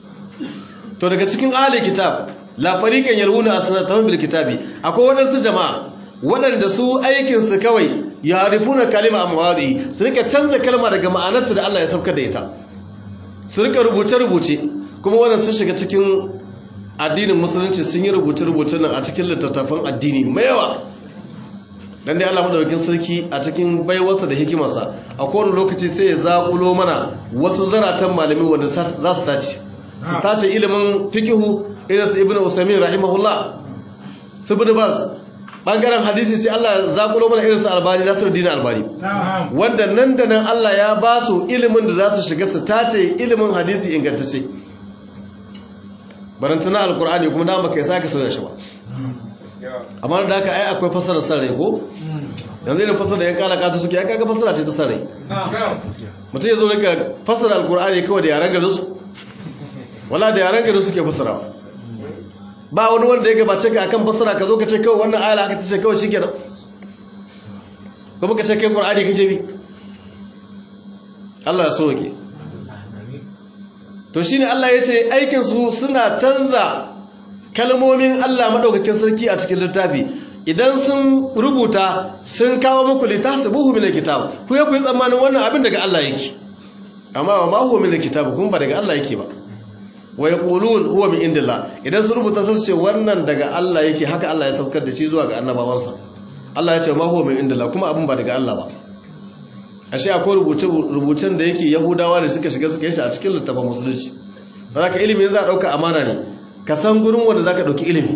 to daga cikin ahli kitab la fariqan yalwuna asnatahum bil kitabi akwai wadansu jama'a wadanda su aikin su kawai yarifuna kalima amwadi su rika canza kalma daga ma'anarta da Allah ya saukar da ita su rika rubuce rubuce kuma wannan sun shiga cikin addinin musulunci sun yi rubuce rubuce nan a cikin littattafan addini mai yawa dan dai Allah madaukakin sarki a cikin baiwarsa da hikimarsa a kowane lokaci sai ya zakulo mana wasu zaratan malami wanda za su tace su sace ilimin fikihu irin su ibnu usaimin rahimahullah su bin bas bangaren hadisi sai Allah ya zakulo mana irin su albani nasiruddin albani wanda nan da nan Allah ya ba su ilimin da za su shiga su tace ilimin hadisi ingantacce barantana alkur'ani kuma da baka saka soya shi ba amma da haka ai akwai fasarar sarrai ko yanzu irin fasarar da yan kala kata suke ya kaga fasara ce ta sarrai mutum ya zo rika fasara alkur'ani kawai da yaren garin su wala da yaren garin suke fasarawa ba wani wanda ya gabace ka akan fasara ka zo ka ce kawai wannan ayala aka ce kawai shikenan kuma ka ce kai qur'ani kace bi Allah ya soke to shine Allah ya ce aikin su suna canza kalmomin Allah madaukakin sarki a cikin littafi idan sun rubuta sun kawo muku litahsabuhu min alkitab ku ya ku yi tsammanin wannan abin daga Allah yake amma wa ma huwa min alkitab kun ba daga Allah yake ba wa yaqulun huwa min indillah idan sun rubuta sun ce wannan daga Allah yake haka Allah ya saukar da shi zuwa ga annabawansa Allah ya ce ma huwa min indillah kuma abin ba daga Allah ba ashe akwai rubuce-rubucen da yake yahudawa da suka shiga suka yi shi a cikin littafin musulunci ba ka ilimi za a ɗauka amana ne ka san gurin wanda za ka ɗauki ilimi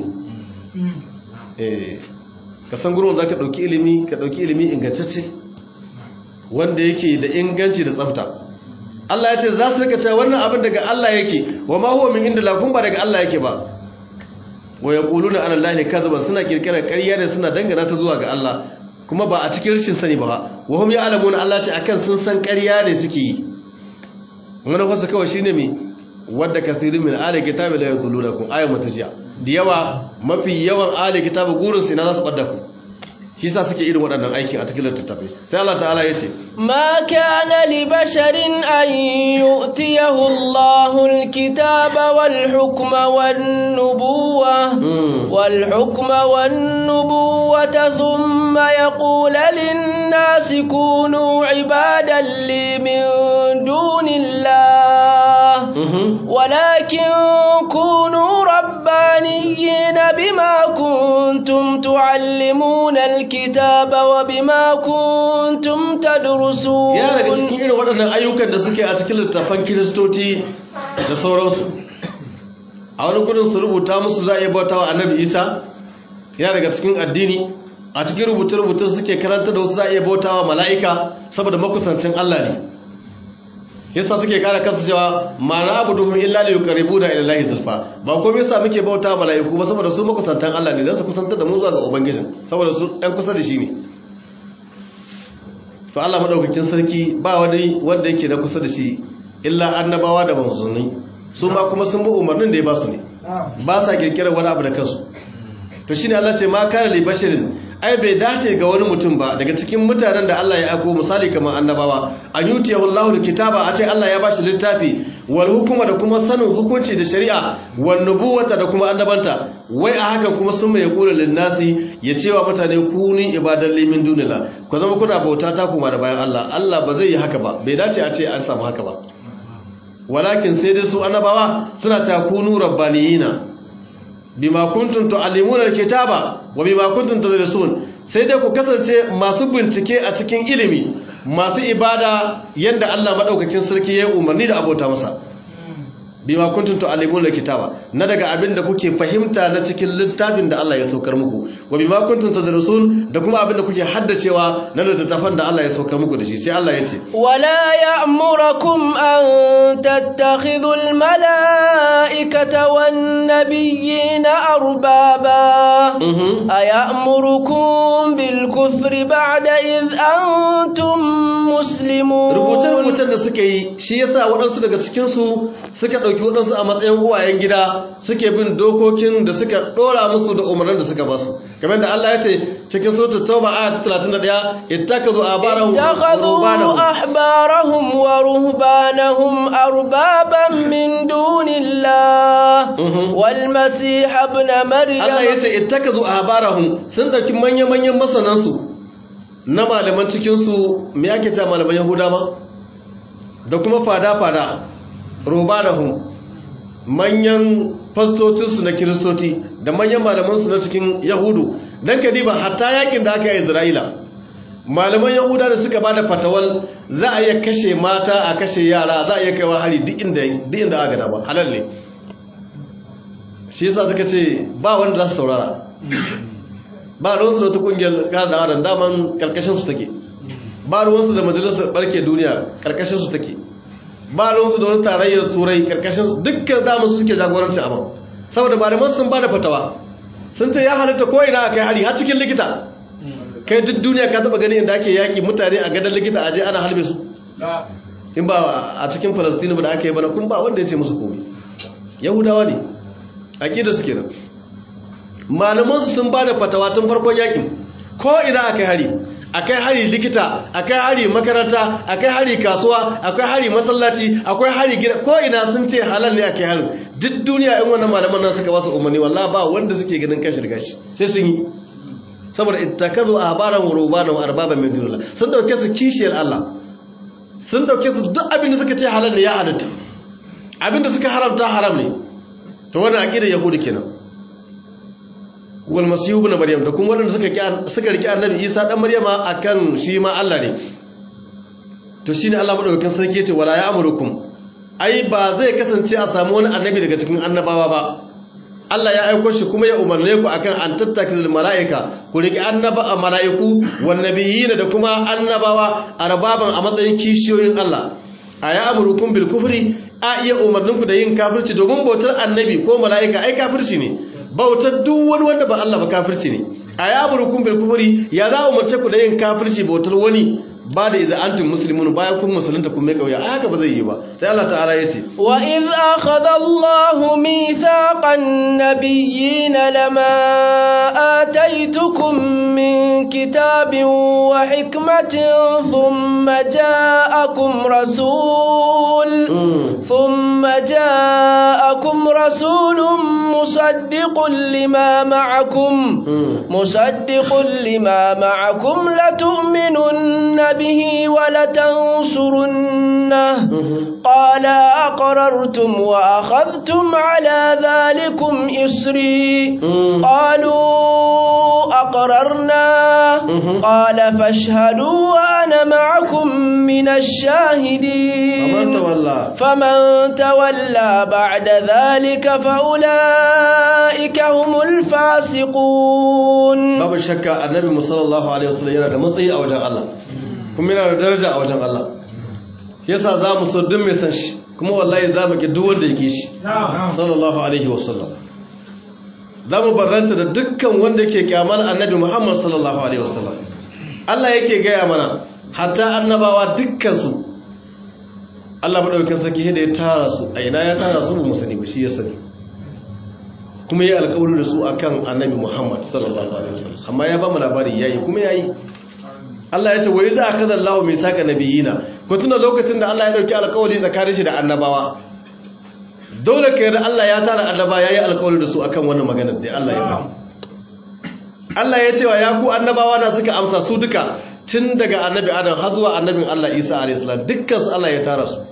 ka san gurin wanda za ka ɗauki ilimi ka ɗauki ilimi ingantacce wanda yake da inganci da tsafta Allah ya ce za su rika cewa wannan abin daga Allah yake wa ma huwa min inda lakun ba daga Allah yake ba wa yaquluna ala allahi kazaban suna kirkirar ƙarya da suna dangana ta zuwa ga Allah kuma ba a cikin rashin sani ba wa hum ya'lamun Allah ce akan sun san ƙarya ne suke yi wannan fasa kawai shine me wadda kasirin min ahli kitabi la yadhulunakum ayatu mutajiya da yawa mafi yawan ahli kitabi gurin su ina za su badda ku shi yasa suke irin waɗannan aikin a cikin littattafai sai Allah ta'ala ya ce ma kana li basharin an yu'tiyahu Allahu al-kitaba wal hukma wan nubuwa wal hukma wan nubuwata thumma yaqulu lin nasi kunu ibadan li min dunillah walakin kunu rabbaniyyin bima kuntum tu'allimuna الكتاب وبما كنتم تدرسون ya daga cikin irin waɗannan ayyukan da suke a cikin littafan kiristoci da sauransu a wani gudun su rubuta musu za a iya bautawa annabi isa ya daga cikin addini a cikin rubuce-rubutun suke karanta da wasu za a iya bautawa mala'ika saboda makusancin Allah ne yasa suke kara kansu cewa ma na abu duhun illa da yukaribu da ilallahi zulfa ba komai yasa muke bauta mala'iku ba saboda su makusantan Allah ne don su kusantar da mu zuwa ga ubangijin saboda su ɗan kusa da shi ne to Allah madaukakin sarki ba wani wanda yake da kusa da shi illa annabawa da manzanni su ma kuma sun bi umarnin da ya ba su ne ba sa kirkirar wani abu da kansu to shine Allah ce ma kana li basharin ai bai dace ga wani mutum ba daga cikin mutanen da Allah ya ako misali kamar annabawa an yutiyahu Allahu kitaba a ce Allah ya bashi littafi wal hukuma da kuma sanin hukunci da shari'a wan nubuwata da kuma annabanta wai a hakan kuma sun mai kula lin nasi ya cewa mutane ku ni ibadan limin dunila ku zama kuna bauta ta kuma da bayan Allah Allah ba zai yi haka ba bai dace a ce an samu haka ba walakin sai dai su annabawa suna ta kunu rabbaniyina bima kuntum tu'allimuna alkitaba wa bima kuntum tadrusun sai dai ku kasance masu bincike a cikin ilimi masu ibada yanda Allah madaukakin sarki ya umarni da abota masa bima kuntum tu'allimuna alkitaba na daga abin da kuke fahimta na cikin littafin da Allah ya saukar muku wa bima kuntum tadrusun da kuma abin da kuke haddacewa na littafin da Allah ya saukar muku da shi sai Allah ya ce wala ya'murukum an tattakhidhu almala'ikata wan nabiyyina arbaba aya'murukum bil kufri ba'da id antum muslimun rubuce-rubucen da suka yi shi yasa waɗansu daga cikin su suka ɗauki waɗansu a matsayin uwayen gida suke bin dokokin da suka ɗora musu da umarnin da suka ba su kamar da Allah ya ce cikin suratul tauba aya ta 31 ittakazu abarahum ittakhadhu ahbarahum wa ruhbanahum arbaban min dunillah wal masih ibn maryam Allah ya ce ittakazu ahbarahum sun dauki manya-manyan masanan su na malaman cikin su me yake ta malaman yahuda ma da kuma fada-fada rubanahum manyan fastocinsu na kiristoci da manyan malamansu na cikin yahudu don ka diba hatta yakin da aka yi isra'ila malaman yahuda da suka bada fatawal za a iya kashe mata a kashe yara za a iya kaiwa hari duk inda aka dama halal ne shi yasa suka ce ba wanda za su saurara ba ruwansu da wata kungiyar kada da adam daman karkashinsu take ba ruwansu da majalisar barke duniya karkashinsu take ba ruwansu da wani tarayyar turai karkashin dukkan damar su suke jagoranci abin saboda malaman sun ba da fatawa sun ce ya halitta ko ina kai hari har cikin likita kai duk duniya ka taba gani inda ake yaki mutane a gadon likita aje ana halbe su in ba a cikin falastini ba da aka yi bana kun ba wanda ya ce musu komai yahudawa ne aƙida su kenan malaman su sun ba da fatawa tun farkon yakin ko ina aka yi hari akai hari likita akai hari makaranta akai hari kasuwa akai hari masallaci akwai hari gida ko ina sun ce halal ne akai hari duk duniya in wannan malaman nan suka wasu umarni wallahi ba wanda suke ganin kashi da gashi sai sun yi saboda ittakazu ahbaran wa rubana wa arbaba min dunillah sun dauke su kishiyar Allah sun dauke su duk abin da suka ce halal ne ya halatta abin da suka haramta haram ne to wannan aqidar yahudi kenan wal masihu ibn maryam da kuma wanda suka suka riki annabi isa dan maryama akan shi ma Allah ne to shine Allah madaukakin sarki yace wala ya'murukum ai ba zai kasance a samu wani annabi daga cikin annabawa ba Allah ya aiko shi kuma ya umarne ku akan an tattakil mala'ika ku riki annaba a mala'iku wan nabiyina da kuma annabawa arbaban a matsayin kishiyoyin Allah aya amurukum bil kufri a iya umarninku da yin kafirci domin bautar annabi ko mala'ika ai kafirci ne bautar duk wani wanda ba Allah ba kafirci ne aya amurukum bil kufri ya za umarce ku da yin kafirci bautar wani ba da iza antum muslimun bayan kun musulunta kun mai kauya haka ba zai yi ba sai Allah ta'ala yace wa idh akhadha Allahu mithaqan nabiyyin lama ataitukum min kitabin wa hikmatin thumma ja'akum rasul thumma ja'akum rasulun musaddiqun lima ma'akum musaddiqun lima ma'akum latu'minunna به ولتنصرنه قال أقررتم وأخذتم على ذلكم إسري قالوا أقررنا قال فاشهدوا وأنا معكم من الشاهدين فمن تولى بعد ذلك فأولئك هم الفاسقون babu shakka annabi صلى الله عليه وسلم yana da matsayi a wajen Allah kuma yana da daraja a wajen Allah yasa za mu so duk mai san shi kuma wallahi za mu ki duk wanda yake shi sallallahu alaihi wasallam za mu barranta da dukkan wanda yake kyamar annabi Muhammad sallallahu alaihi wasallam Allah yake gaya mana hatta annabawa dukkan su Allah madaukakin sarki da ya tara su a ina ya tara su mu sani ba shi ya sani kuma ya alƙawari da su akan annabi Muhammad sallallahu alaihi wasallam amma ya ba mu labari yayi kuma yayi Allah ya ce wai za a kaza Allah mai saka nabiyina ku tuna lokacin da Allah ya dauki alƙawari tsakanin shi da annabawa dole ka yarda Allah ya tara annaba yayi alƙawari da su akan wannan magana da Allah ya faɗi Allah ya ce wa ya ku annabawa na suka amsa su duka tun daga annabi Adam har zuwa annabin Allah Isa alayhi salam dukkan su Allah ya tara su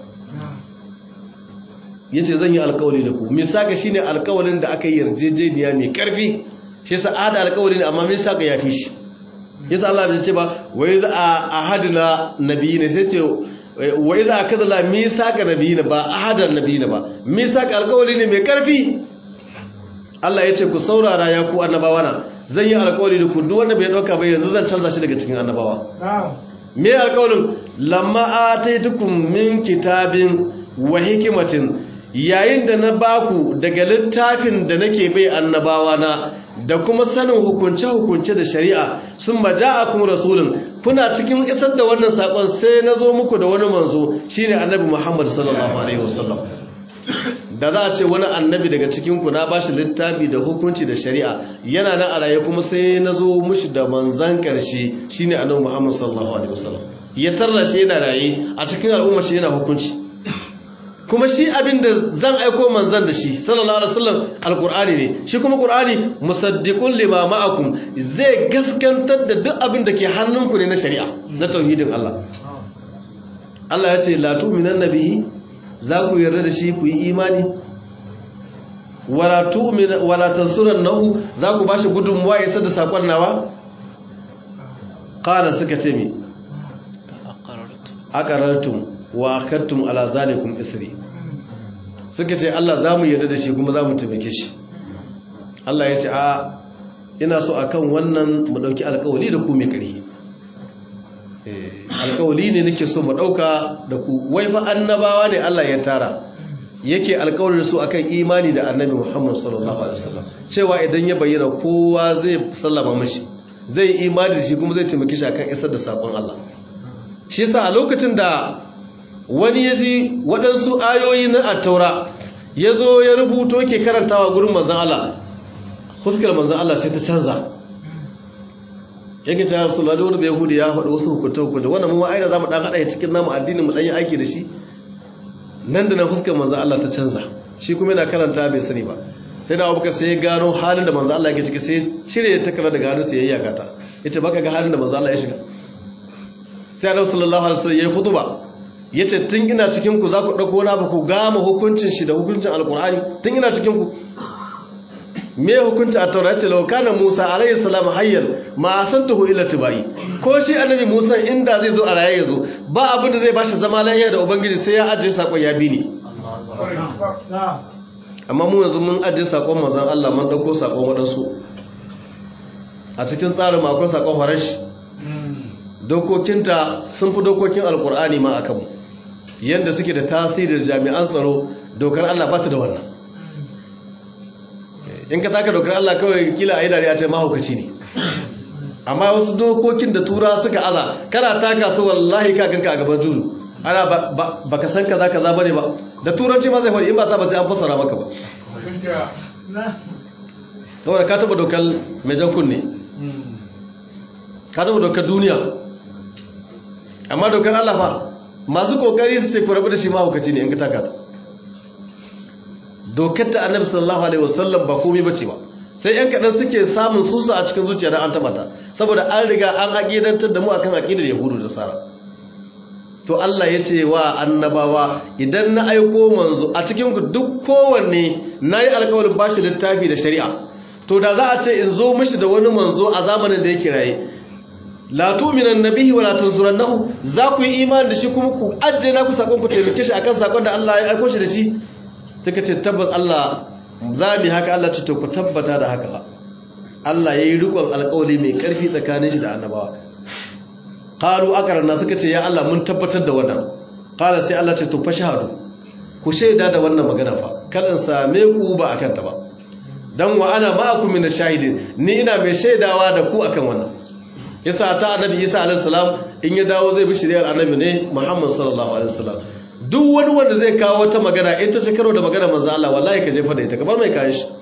yace zan yi alƙawari da ku misaka shine alƙawarin da aka yi yarjejeniya mai ƙarfi shi yasa ada alƙawari ne amma misaka ya fi shi yasa Allah bai ce ba wai za a ahadina nabiyina sai ce wai za a kaza la misaka nabiyina ba ahadan nabiyina ba misaka alƙawari ne mai ƙarfi Allah ya ce ku saurara ya ku annabawa na zan yi alƙawari da ku duk wanda bai dauka ba yanzu zan canza shi daga cikin annabawa me alƙawarin lamma ataitukum min kitabin wa hikmatin yayin da na baku daga littafin da nake bai annabawa na da kuma sanin hukunce-hukunce da shari'a sun maja a kuma rasulun kuna cikin isar da wannan saƙon sai na zo muku da wani manzo shine annabi muhammad sallallahu alaihi wasallam da za a ce wani annabi daga cikinku na bashi littafi da hukunci da shari'a yana nan a raye kuma sai na zo mushi da manzan ƙarshe shine annabi muhammad sallallahu alaihi wasallam ya tarra shi yana raye a cikin al'umma shi yana hukunci kuma shi abin da zan aiko manzan da shi sallallahu alaihi wasallam alqur'ani ne shi kuma qur'ani musaddiqun lima ma'akum zai gaskantar da duk abin da ke hannunku ne na shari'a na tauhidin Allah Allah ya ce la tu'minan nabihi za ku yarda da shi ku yi imani wala tu'min wala tansurannahu za ku bashi gudunmuwa isa da sakon nawa qala suka ce mi aqarartum wa akattum ala zalikum isri suka ce Allah za mu yarda da shi kuma za mu taimake shi Allah ya ce a ina so akan wannan mu dauki alƙawari da ku mai ƙarfi alƙawari ne nake so mu dauka da ku wai fa annabawa ne Allah ya tara yake alƙawari da su akan imani da annabi Muhammad sallallahu alaihi wasallam cewa idan ya bayyana kowa zai sallama mashi zai imani da shi kuma zai taimake shi akan isar da sakon Allah shi yasa a lokacin da wani ya ji waɗansu ayoyi na attaura ya zo ya rubuto ke karantawa gurin manzan Allah huskar manzan Allah sai ta canza yake cewa rasu lalata wani yahudi ya faɗi wasu hukunta hukunta wannan mu aina za mu ɗan haɗa ya cikin namu addinin mu ɗan yi aiki da shi nan da nan huskar manzan Allah ta canza shi kuma yana karanta bai sani ba sai da abubakar sai ya gano halin da manzo Allah yake ciki sai cire takarda daga hannun sa yayi yakata yace baka ga halin da manzo Allah ya shiga sai Annabi sallallahu alaihi wasallam yayi khutba yace tun ina cikin ku za ku dauko na ba ku gama hukuncin shi da hukuncin alqur'ani tun ina cikin ku me hukunci a taura ce laukana musa alayhi salam hayyan ma asantuhu illa tibai ko shi annabi musa inda zai zo a raye ya zo ba abin da zai bashi zama lafiya da ubangiji sai ya ajiye sakon ya bi ni amma mu yanzu mun ajiye sakon manzon Allah mun dauko sakon wadansu a cikin tsarin mu akwai sakon farashi dokokinta sun fi dokokin alkur'ani ma akan mu yanda suke da tasirin jami'an tsaro dokar Allah ba ta da wannan in ka taka dokar Allah kawai kila ayi dariya ce mahaukaci ne amma wasu dokokin da tura suka aza kana taka su wallahi ka ganka a gaban tulu ana ba ka san kaza kaza bane ba da turanci ma zai faɗi in ba sa ba sai an fassara maka ba saboda ka taba dokar mai jan kunne ka taba dokar duniya amma dokar Allah fa masu kokari su ce ku rabu da shi mahaukaci ne in ka taka ta dokar ta annabi sallallahu alaihi wasallam ba komai bace ba sai yan kadan suke samun susa a cikin zuciya dan an tabata saboda an riga an aqidantar da mu akan aqidar yahudu da sara to Allah ya ce wa annabawa idan na aiko manzo a cikin ku duk kowanne nayi alƙawarin bashi littafi da shari'a to da za a ce in zo mishi da wani manzo a zamanin da yake raye la tu'minan nabihi wa la tansurannahu za ku yi imani da shi kuma ku ajje na ku sakon ku taimake shi akan sakon da Allah ya aiko shi da shi suka ce tabbas Allah za mu haka Allah ce to ku tabbata da haka ba Allah yayi rikon alƙawari mai ƙarfi tsakanin shi da annabawa qalu aqarna suka ce ya Allah mun tabbatar da wannan qala sai Allah ce to fa shahadu ku shaida da wannan magana fa kada same ku ba akan ta ba dan wa ana ma'akum min shahidin ni ina mai shaidawa da ku akan wannan yasa ta annabi Isa alaihi salam in ya dawo zai bi shari'ar annabi ne Muhammad sallallahu alaihi wasallam duk wani wanda zai kawo wata magana in ta ci karo da magana manzo Allah wallahi ka jefa da ita kamar mai kayan shi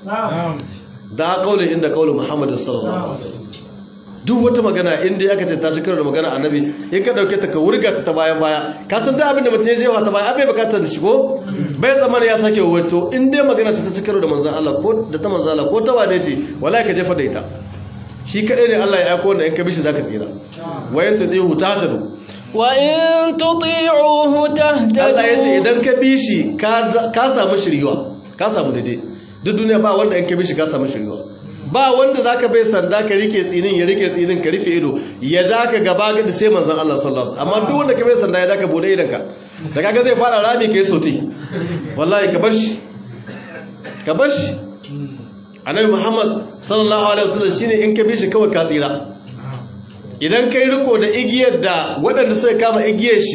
da kaulin inda kaulin Muhammad sallallahu alaihi wasallam duk wata magana in dai aka ce ta ci karo da magana annabi in ka dauke ta ka wurga ta ta bayan baya ka san da abin da mutum ya jefa ta baya abai bukatar da shi ko bai tsammanin ya sake wato in dai magana ta ci karo da manzo Allah ko da ta manzo Allah ko ta wane ce wallahi ka jefa da ita shi kadai ne Allah ya aiko wanda in ka bishi zaka tsira wayan tadihu tatadu وإن تطيعوه تهتدوا Allah ya ce idan ka bi shi ka samu shiriwa ka samu daidai duk duniya ba wanda in ka bi shi ka samu shiriwa ba wanda za ka bai sanda ka rike tsinin ya rike tsinin ka rufe ido ya ja ka gaba ga sai manzon Allah sallallahu alaihi wasallam amma duk wanda ka bai sanda ya ja ka bude idan ka da kaga zai fara rami kai soti wallahi ka bar shi ka bar shi annabi Muhammad sallallahu alaihi wasallam shine in ka bi shi kawai ka tsira idan kai riko da igiyar da waɗanda suka kama igiyar shi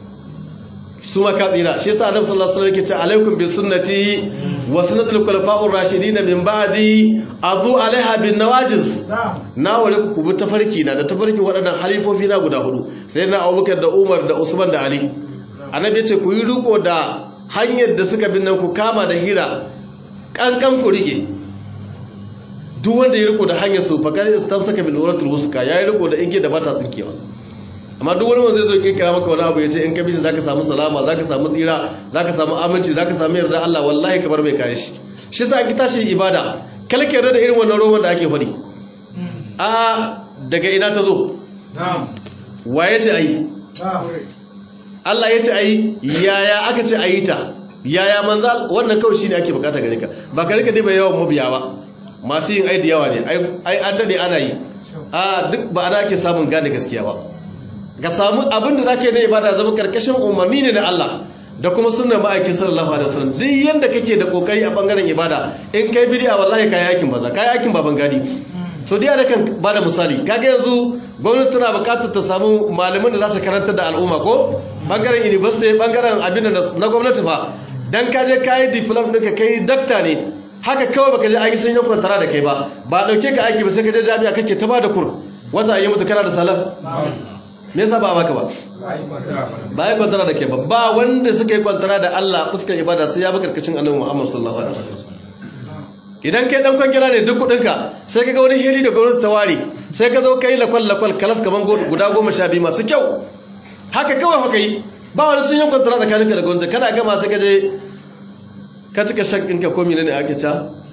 su maka tsira shi yasa annabi sallallahu alaihi wasallam yake ce alaikum bi sunnati wa sunnatul khulafa'ur rashidin min ba'di azu alaiha bin nawajiz na wale ku bi tafarki na da tafarki waɗannan halifofi na guda hudu sai na Abubakar da Umar da Usman da Ali annabi yace ku yi riko da hanyar da suka bin nan ku kama da hira kankan ku rike duk wanda ya riko da hanyar su fa kai tafsaka bil uratul wuska yayi riko da igiyar da bata tsinkewa amma duk wani wanda zai zo kirkira maka wani abu ya ce in ka bishi zaka samu salama zaka samu tsira zaka samu aminci zaka samu yarda Allah wallahi ka bar mai kai shi shi yasa an tashi ibada kalke yarda da irin wannan roman da ake fadi a daga ina ta zo na'am waye ce ayi Allah ya ce ayi yaya aka ce ayi ta yaya manzo wannan kawai shine ake bukata gare ka ba ka rika dai bai yawan mabiya ba masu yin ai da yawa ne ai an dade ana yi a duk ba ana ake samun gane gaskiya ba ka samu abin da za ka yi na ibada zama karkashin umarni ne na Allah da kuma sunan ma'aikin sallallahu alaihi wasallam duk yanda kake da kokari a bangaren ibada in kai bid'a wallahi kai aikin baza kai aikin baban gadi so dai da kan bada misali kaga yanzu gwamnati tana bukatar ta samu malaman da za su karanta da al'umma ko bangaren university bangaren abin da na gwamnati fa dan ka je kai diploma ɗinka kai dakta ne haka kawai baka je aiki sun yi kwantara da kai ba ba dauke ka aiki ba sai ka je jami'a kake ta bada kur wata ayi mutu kana da salam me yasa ba baka ba ba yi kwantara da kai ba ba wanda suka yi kwantara da Allah fuskar ibada sai ya bi karkashin annabi Muhammad sallallahu alaihi wasallam idan kai dan kwangila ne duk kudinka sai ka ga wani hili da gwamnati ta ware sai ka zo kai lakwal lakwal kalas kaman guda goma sha biyu masu kyau haka kawai haka yi ba wani sun yi kwantara tsakaninka da gwamnati kana gama sai ka je ka cika shak ɗinka ko mine ne ake ca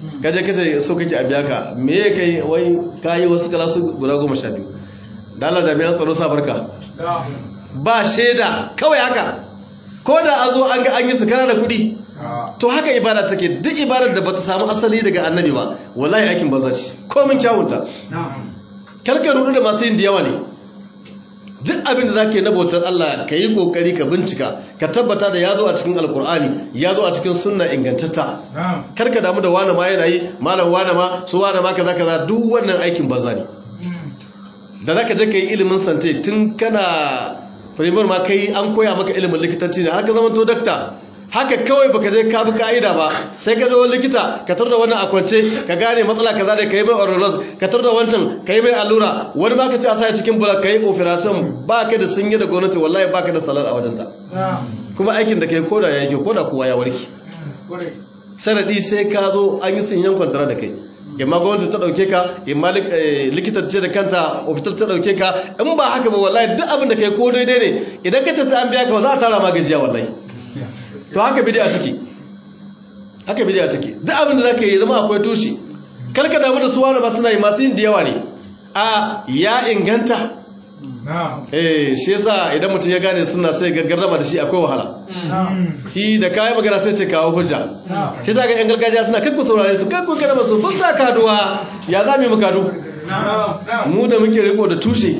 kaje kaje so kake a biya ka me ya kai wai kayi wasu kalasu guda goma sha biyu da Allah jami'an tsaro sa barka ba shaida kawai haka ko da an zo an ga an yi su kana da kuɗi to haka ibada take duk ibadar da bata samu asali daga annabi ba wallahi aikin banza ce komin kyawunta kalka rudu da masu yin da yawa ne duk abin da zaka yi na bautar Allah ka yi kokari ka bincika ka tabbata da ya zo a cikin alkur'ani ya zo a cikin sunna ingantatta karka damu da wani ma yana yi malam wani ma su wani ma kaza kaza duk wannan aikin banza ne da zaka je ka yi ilimin sante tun kana firimar ma kai an koya maka ilimin likitanci ne har ka zama to dakta haka kawai baka je ka bi ka'ida ba sai ka zo likita ka tarda wannan a kwance ka gane matsala kaza da kai mai orolog ka tarda wancan kai mai allura wani baka ci a sa cikin bulak kai operation baka da sun yi da gwamnati wallahi baka da salar a wajenta kuma aikin da kai koda ya yake koda kowa ya warki sanadi sai ka zo an yi sun yan kwantara da kai imma gwamnati ta dauke ka imma likita ce da kanta ofitar ta dauke ka in ba haka ba wallahi duk abin da kai ko daidai ne idan ka ce sai an biya ka za a tara ma gajiya wallahi to haka bid'a take haka bid'a take duk abin da zaka yi zama akwai tushe kar ka damu da su wani masu nayi masu yin da yawa ne a ya inganta eh shi yasa idan mutum ya gane suna sai gaggarrama da shi akwai wahala shi da kayan magana sai ce kawo hujja shi yasa ga yan gargajiya suna kakku saurare su kakku kada masu kun sa kaduwa ya za mu yi mu kadu mu da muke riko da tushe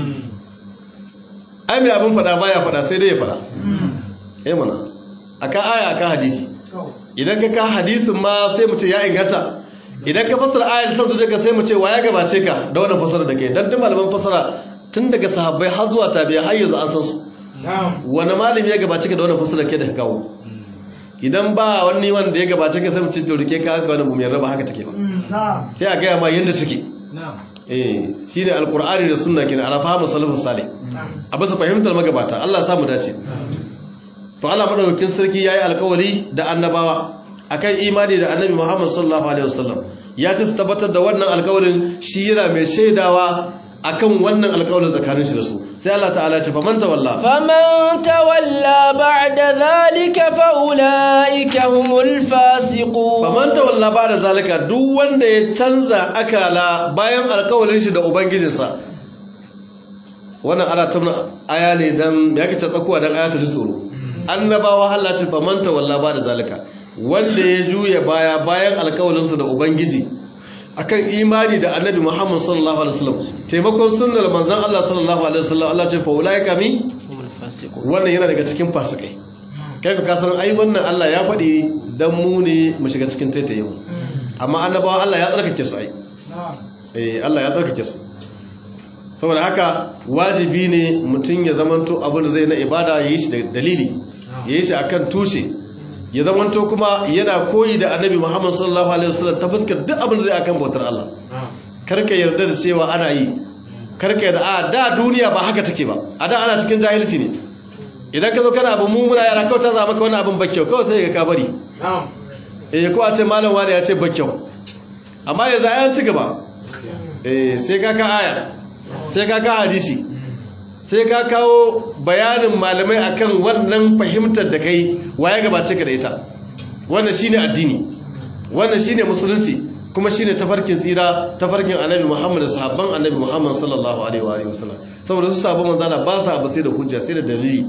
ai mai abin fada baya fada sai dai ya fada eh mana akan aya akan hadisi idan ka ka hadisin ma sai mu ce ya inganta idan ka fasara ayar san zuciya sai mu ce wa ya gabace ka da wannan fasara da kai dan duk malaman fasara tun daga sahabbai har zuwa tabi'a har yanzu an san su wani malami ya gabace ka da wannan fasara ke da ka kawo idan ba wani wanda ya gabace ka sai mu ce to rike ka haka wannan mu yarda ba haka take ba sai a gaya ma yanda take eh shine alqur'ani da sunna kenan ana fahimu salafus salih a bisa fahimtar magabata Allah ya samu dace to Allah madaukakin sarki yayi alƙawari da annabawa akan imani da annabi Muhammad sallallahu alaihi wasallam ya ce su tabbatar da wannan alƙawarin shi yana mai shaidawa akan wannan alƙawarin tsakanin shi da su sai Allah ta'ala ya ce faman tawalla faman tawalla ba'da zalika fa ulaika humul fasiqun faman tawalla ba'da zalika duk wanda ya canza akala bayan alƙawarin shi da ubangijinsa wannan ana tabna aya ne dan ya kace tsakuwa dan aya ta ji tsoro annabawa Allah ce famanta walla ba da zalika wanda ya juya baya bayan alkawalinsa da ubangiji akan imani da annabi Muhammad sallallahu alaihi wasallam taimakon sunnar manzon Allah sallallahu alaihi wasallam Allah ce fa ulaika mi wannan yana daga cikin fasikai kai ka san ai wannan Allah ya faɗi dan mu ne mu shiga cikin taitaye mu amma annabawa Allah ya tsarkake su ai eh Allah ya tsarkake su saboda haka wajibi ne mutum ya zamanto abin da zai na ibada ya yi shi da dalili ya yi shi a kan tushe ya zamanto kuma yana koyi da annabi muhammad sallallahu alaihi wasallam ta fuskar duk abin da zai akan bautar Allah karka yarda da cewa ana yi karka yarda a da duniya ba haka take ba a da ana cikin jahilci ne idan ka zo kana abin mummuna yara kawai ta zama ka wani abin bakyau kawai sai ka bari eh ko a ce malam wani ya ce bakyau amma yanzu an ci gaba eh sai ka ka aya sai ka ka hadisi sai ka kawo bayanin malamai akan wannan fahimtar da kai waye gabace ka da ita wannan shine addini wannan shine musulunci kuma shine tafarkin tsira tafarkin annabi Muhammad da sahabban annabi Muhammad sallallahu alaihi wa alihi wasallam saboda su sahabban manzala ba sa abu sai da hujja sai da dalili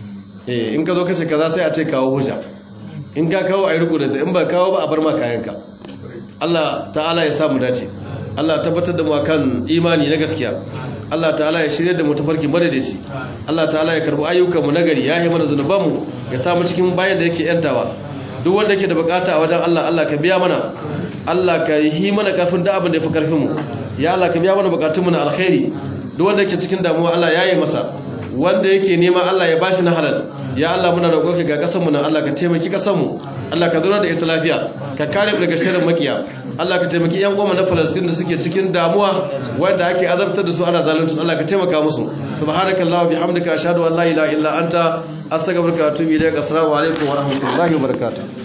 eh in ka zo kace kaza sai a ce kawo hujja in ka kawo ayi riko da in ba kawo ba a bar ma kayanka Allah ta'ala ya samu dace Allah tabbatar da mu akan imani na gaskiya Allah ta'ala ya shirye da mu tafarki madadaci Allah ta'ala ya karbi ayyukan mu nagari ya yi mana zanuban mu ya samu cikin bayan da yake yantawa duk wanda yake da bukata a wajen Allah Allah ka biya mana Allah ka yi mana karfin da abin da yafi karfin mu ya Allah ka biya mana bukatun mu na alkhairi duk wanda yake cikin damuwa Allah ya yi masa wanda yake nema Allah ya bashi na halal ya Allah muna roƙonka ga ƙasar mu nan Allah ka taimaki ƙasar mu Allah ka zauna da ita lafiya ka kare mu daga sharrin makiya Allah ka taimaki ƴan uwa na Palestine da suke cikin damuwa wanda ake azabtar da su ana zalunci Allah ka taimaka musu subhanakallahu bihamdika ashhadu an la ilaha illa anta astaghfiruka wa atubu ilaik assalamu alaikum wa rahmatullahi wa barakatuh